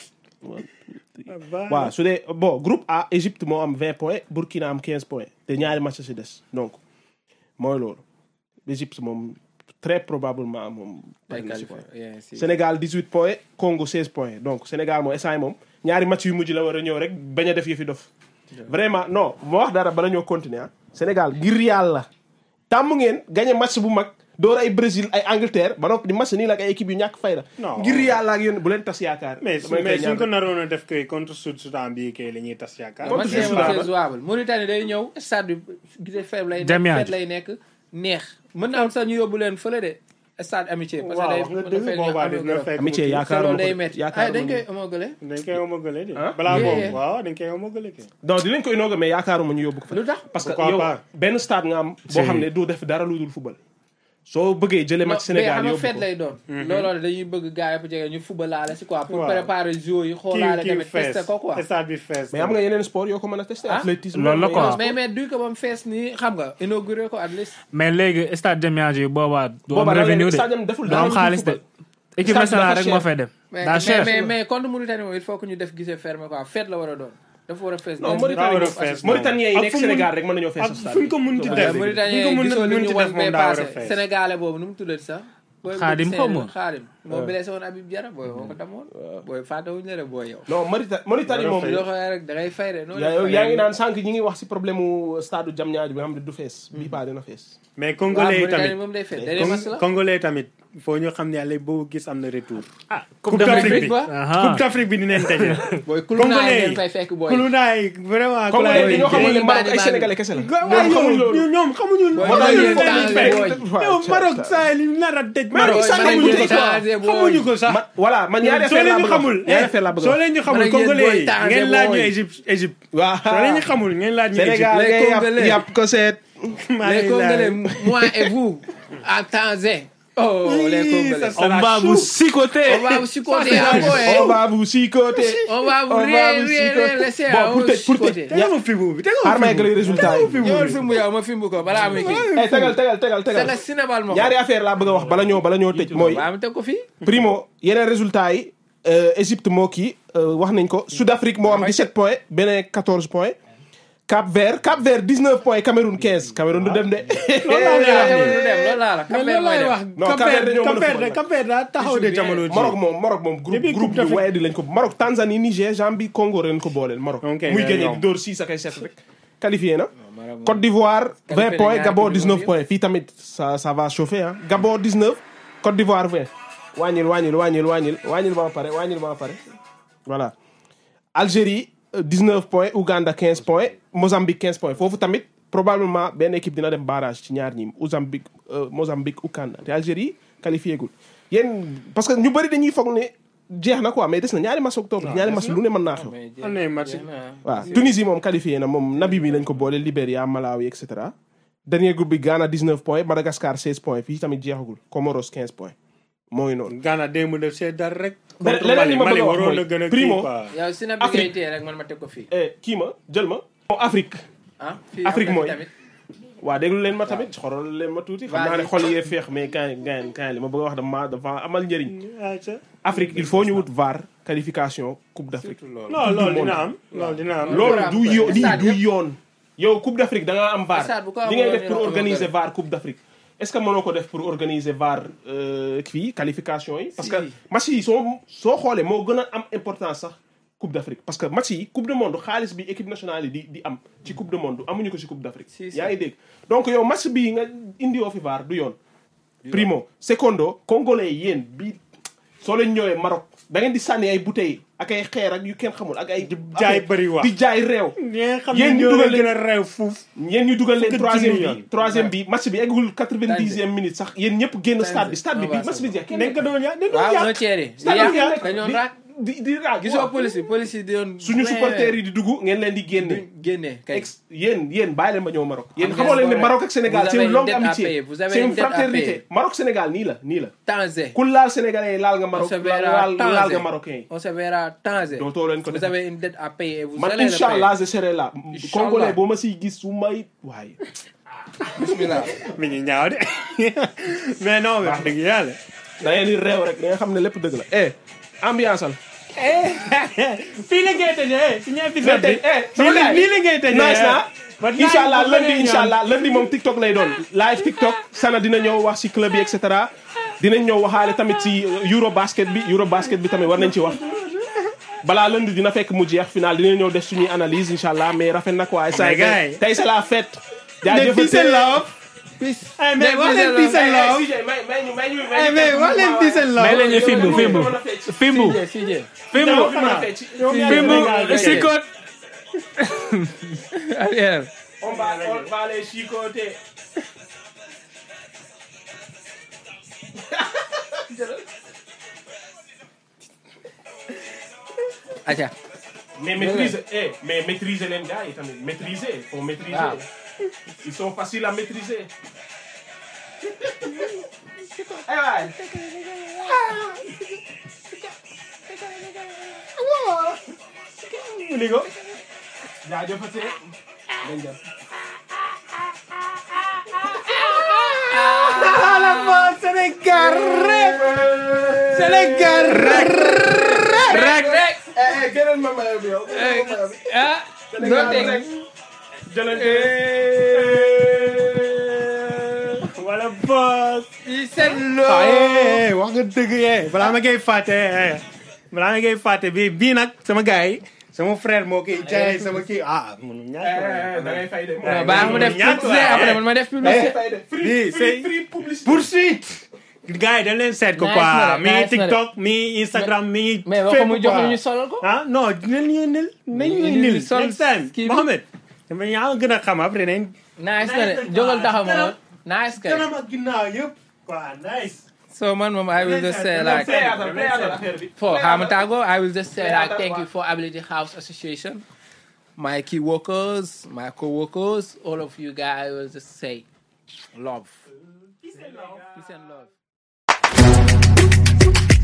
Ba- waaw su dee bon groupe A Égypte moo am 20 points Burkina am 15 points te ñaari match si des donc mooy loolu Égypte moom très probablement moom. day pare na si quoi. qualifié yeah, si. Sénégal 18 points Congo 16 points donc Sénégal moom instant yii moom ñaari match yu mujj la war a ñëw rek bañ a def yëfi dof. vraiment non moo wax dara bala ñoo continuer ah. Sénégal ngir yàlla tàmm ngeen gagné match bu mag door ay Brésil ay Angleterre ba noppi di match nii la ak ay équipe yu ñàkk fay la. Non. ngir yàlla ak yéen bu leen tas yaakaar. mais damay mais koy suñ ko ñaan. naroon a def kay contre Sud Soudan bii kay la ñuy tas yaakaar. Contre match Sud yi Soudan c'est jouable Mauritanie day ñëw stade bi gisee faible lay nekk Jamiat. fête lay nekk neex mën na am sax ñu yóbbu leen fële de stade amitié parce que waaw day wax nga mën na dëgg fay boobaa ñu dina am fekk. amitié mu kii. te yaakaar loolu ma day ko métti yaakaar ay dañ ma koy homogale dañ koy homogale de. Ah? balaa Yeah, boobu yeah. waaw dañ koy homogale kay. donc dinañ koy inaugurer mais yaakaaruma ñu yóbbu ko fa. lu tax parce que Pourquoi yow pas? benn stade nga am. boo xam ne du def dara lu dul football. soo bëggee jëlee match mais Sénégal xam nga yóbbu fête ko lay doon looloo de dañuy bëgg gars yi bu jege ñu fubalaale si quoi pour Waaw. préparer jour yi kii xoolaale kii tamit fees testé ko quoi stade bi fees. mais am nga yeneen sport yoo ko mën a testé. Ah? athlétisme Loolu la am na quoi. yeneen mais mais du ko ba mu fees nii xam nga inauguré ko at least mais léegi stade Diamniadio yi boobaa du am Boobaa da revenu ngay de stade deful du dara am lu xaalis de football. équipe Stade nationale dafa rek moo cher. fay dem mais daa mais cher mais mais contre Mauritanie moom il faut que ñu def gisee fermé quoi fête la war a doon dafa war a fees non dell. Mauritanie war a moom fees Mauritaniens yi ak nekk fu mu- Sénégal rek mën nañoo fees ak stade fu ñu ko munti bi. def. waaw Mauritanie fu ñu ko mën gisoo li munti ñu def wan moom bay daa war a passé fees. sénégalais boobu nu mu tuddati sax booy bu Xaadim gisee xaw ma. xaadim moo blessé woon Habib Diarra booy woo ko damoon booy fàttewuñu la de booy yow non Mauritanie Mauritanie moom. loo xam rek da ngay fay de noonu yaa yaa ngi naan sànq ñi ngi wax si problème mu stade Diamniadio bi nga xam ne du fees. bii paa dina fees. mais waaw congolais yi Mauritanie tamit moom day fay day mas la congolais tamit foo ñu xam ne yàlla boo gis am na retour. ah coupe d'Afrique bi ba Aha. coupe d'Afrique bi dinañ daje. booy kulunaa Congolais yi yi. ngeen fay fekk booy Kulunaay vraiment. Congolais Kulaay yi ñoo xamul ne Bandi Maroc ay Bandi. sénégalais kese la. waaw ñoom xamuñ loolu. ñoom ñoom xamuñu. Booy moo tax dañuy ñu leen di changé fekk. booy. yow Maroc saa yi nar a tëj. Maroc Maroc sax man xamuñu dañuy ko sax changé booy. xamuñu ko sax. ma voilà man ñaari soo affaire leen laa ñu bëgg a xamul wax ñaari affaire laa bëgg a soo wax. leen ñu Man xamul ak yéen congolais booy yi changé ngeen laaj ñu booy. Égypte Égypte. waaw soo leen ñu xamul ngeen laaj ñu Sénégal Les ngay yàpp Congolais. yàpp ko seet. Égypte. maa les ngi Congolais laaj. moi et vous en Tanzanie oh les Oui, Congolais ça on va vous sicoter on va vous chicoter Ça, ah, c'est boy. on va vous chicoter. on va vous on va ré- vous ré- chicoter. laisser Bon, ah, pour on tëj pour chicoter. tëj. tegal ma fi bu bi tegal xaaral ma ma fi bu eggali résultat yi. ñëwal fi mu yow ma fimbu ko balaa muy kii eh tegal tegal tegal c'est tegal. la Sénégal ma ko ñaari affaire laa bëgg a wax bala ñoo bala ñoo tëj mooy. waaw ma teg ko fii primo yeneen résultats yi euh, Égypte moo kii euh, wax nañ ko Sud Afrique moo am 17 points Bénin 14 points Cap Vert Cap Vert 19 points Cameroun 15 Cameroun du dem de. Loolu laa lay wax Cameroun nii. du dem loolu laa la mais Cap-Vert loolu mooy laay dem wax. Non, Cap Cap-Vert Vert dañoo mën a Cap-Vert football. Cap-Vert daa taxaw de jamono ji. Maroc moom Maroc moom groupe Depuis groupe Coupe bi d'Afrique. waaye di lañ ko Maroc Tanzanie Niger Gambie Congo ren ko booleel Maroc. Ok, muy mais gagné ñoom. di dóor 6 ak ay 7 rek. qualifié na Maroc moom. Côte d'Ivoire 20 Qualifié points na Gabon ñaari 19 coupe points fii tamit ça ça va chauffer ah Gabon 19 Côte d'Ivoire 20 wàññil wàññil wàññil wàññil wàññil ba ma pare wàññil ba ma pare voilà Algérie euh, 19 points Ouganda 15 points Mozambique 15 points foofu tamit probablement benn équipe dina dem barrage ci ñaar ñi Mozambique euh, Mozambique Ouganda te Algérie qualifié gul yéen parce que ñu bëri dañuy foog ne jeex na quoi mais des na ñaari match octobre ñaari match lu ne mën naa xew Mais am na ay match. jeex na. waaw Tunisie moom qualifié na moom Namibie lañ ko boole Libéria Malawi et cetera dernier groupe bi Ghana 19 points Madagascar 16 points fii tamit jeexagul Comoros 15 points mooy noonu. Ghana démb def see dara rek. Leneen contre li Mali ma bëgg Mali a wax waroon mooy, na gën a primo, kii quoi. yow si na bi Afrique. ngay téye rek man ma teg ko fii eh kii ma jël ma. bon Afrique ah fii Afrique am na mooy. fi tamit waa déglu leen ma tamit xoolal leen ma tuuti. xam naa ne Vas-y. xol yee feex mais kaay kaay kaay li ma bëgg a wax dama dafa amal njëriñ. ayca. Afrique il faut ñu wut VAR qualification Coupe d'Afrique. non loolu dina am loolu dina am. loolu Programme du quoi. yo lii Stade du yëpp. yoon. yow Coupe d'Afrique da ngaa am VAR Stade bu ko li ngay amoon def pour ñu ne organiser amoon VAR Coupe d'Afrique est-ce que mënoo ko def pour organiser VAR euh, fii qualification yi. parce que Si. match yi soo soo xoolee moo gën a am importance sax Coupe d'Afrique parce que match yi Coupe du monde xaalis bi équipe nationale yi di di am ci Coupe du monde amuñu ko ci Coupe d'Afrique. Si, si. yaa ngi dégg donc yow match bii nga indiwoo fi VAR du yoon. primo secondo congolais yi yéen bi soo leen ñëwee Maroc da ngeen di sànni ay bouteilles ak ay xeer ak yu kenn xamul ak ay jaay bëri wax. di jaay réew ñi nga xam Yéen ne ñu ñoo dugal leen gën a réew fuuf. yéen ñu dugal leen Fukki troisième junni bi yoon. troisième bi match bi eggul quatre-vingt-dixième minute sax yéen ñëpp génn stade bi stade bi bi waaw, match bi jeex kenn dañ ko doon ya dañ doon waaw yàq. un tiers yi. stade bi yàq jeex dañoon di- raak di di raak gisoo waaw. police yi police yi di doon. suñu supporters yi di dugg ngeen leen di génne génne kay. ex yéen yéen bàyyi leen ma ñëw Maroc yéen Am xamoo leen ne ngeen Maroc ak Sénégal Vous c'est avez une une longue dette à amitié payer. Vous avez c'est une une dette à fraternité payer. Maroc Sénégal nii la nii la Tanzé. ku laal sénégalais yi laal nga On Maroc se laal verra laal laal nga Tanzé. marocain yi On se verra Tanzé. dootoo leen ko Vous def avez une dette à payer et vous man allez le inchallah payer. je serai là Inch'Allah. congolais boo ma siy gis su may waaye Bismillah. mi ngi ñaaw de mais non wax dëgg yàlla. da ngeen di réew rek da nga xam ne lépp dëgg la eh ambiance al fii la ngay tëjee suñu épisode bi. eh fii la fii la ngay tëjee. nice na Ba nice incha allah ba lundi beneen incha yoon. allah lundi moom TikTok lay doon live TikTok sana dina ñëw wax si club yi et cetera dinañ ñëw waxaale tamit si Euro basket bi Euro basket bi tamit war nañ ci wax balaa lundi dina fekk mu jeex final dina ñëw def suñuy analyse incha allah mais rafet na quoi. mais gars yi. tey c'est la fête. mais peace and love. Peace. Eh, mais wax leen peace and love. Eh, mais wax leen peace and love. may leen ñu fimbu fimbu fimbu CJ CJ. fimbu Yow yaa fimbu Sénégal, sikot Ariel. On va, on va les chicoter. Acha. Mais maîtriser, eh, mais maîtriser les gars, tamit maîtriser, faut maîtriser. Ah. Ils sont faciles à maîtriser. Eh ouais. mu ni ko. jaajëfatee. Dañ dem. ala ma Sénégal rek. Sénégal rek. Rek rek. Eh, eh, gënal ma mayo bi yow. gënal ma mayo bi. Ah. Sénégal Doo teg. rek. Jëlante. wala boss. Peace and ah love. eh wax nga dëgg eh balaa ma koy fàtte eh balaa ma koy fàtte bii bii nag sama gars yi sama frère moo koy jaay sama kii ah munu Eh, ñàkk eh, da ngay fay de. Eh, Baax mu def ñàkk publicité waay. après man ma def publicité. fay de. Free, Bii, free, c'est- free publicité. poursuite gars yi dañ leen seet ko Nice quoi na de, mi ngi nice na de. TikTok mi ngi Instagram mi ngi mais waxu mu jox ñu ñu solal ko. ah non dinañ ñu nil nañ ñu Ñu nil sol next time kii bi. Mohamed dama yaa gën a xam après nañ nice na de jógal taxaw ma woon. nice kay. kanam ak ginnaaw yëpp quoi nice so man moom I will just say like. Play atal, play atal affaire bi. For Play atal. Hamatago, I will just say Yeah, like that's thank fine. you for Ability House Association, my key workers, my co-workers, all of you guys. I will just say love. Peace and love.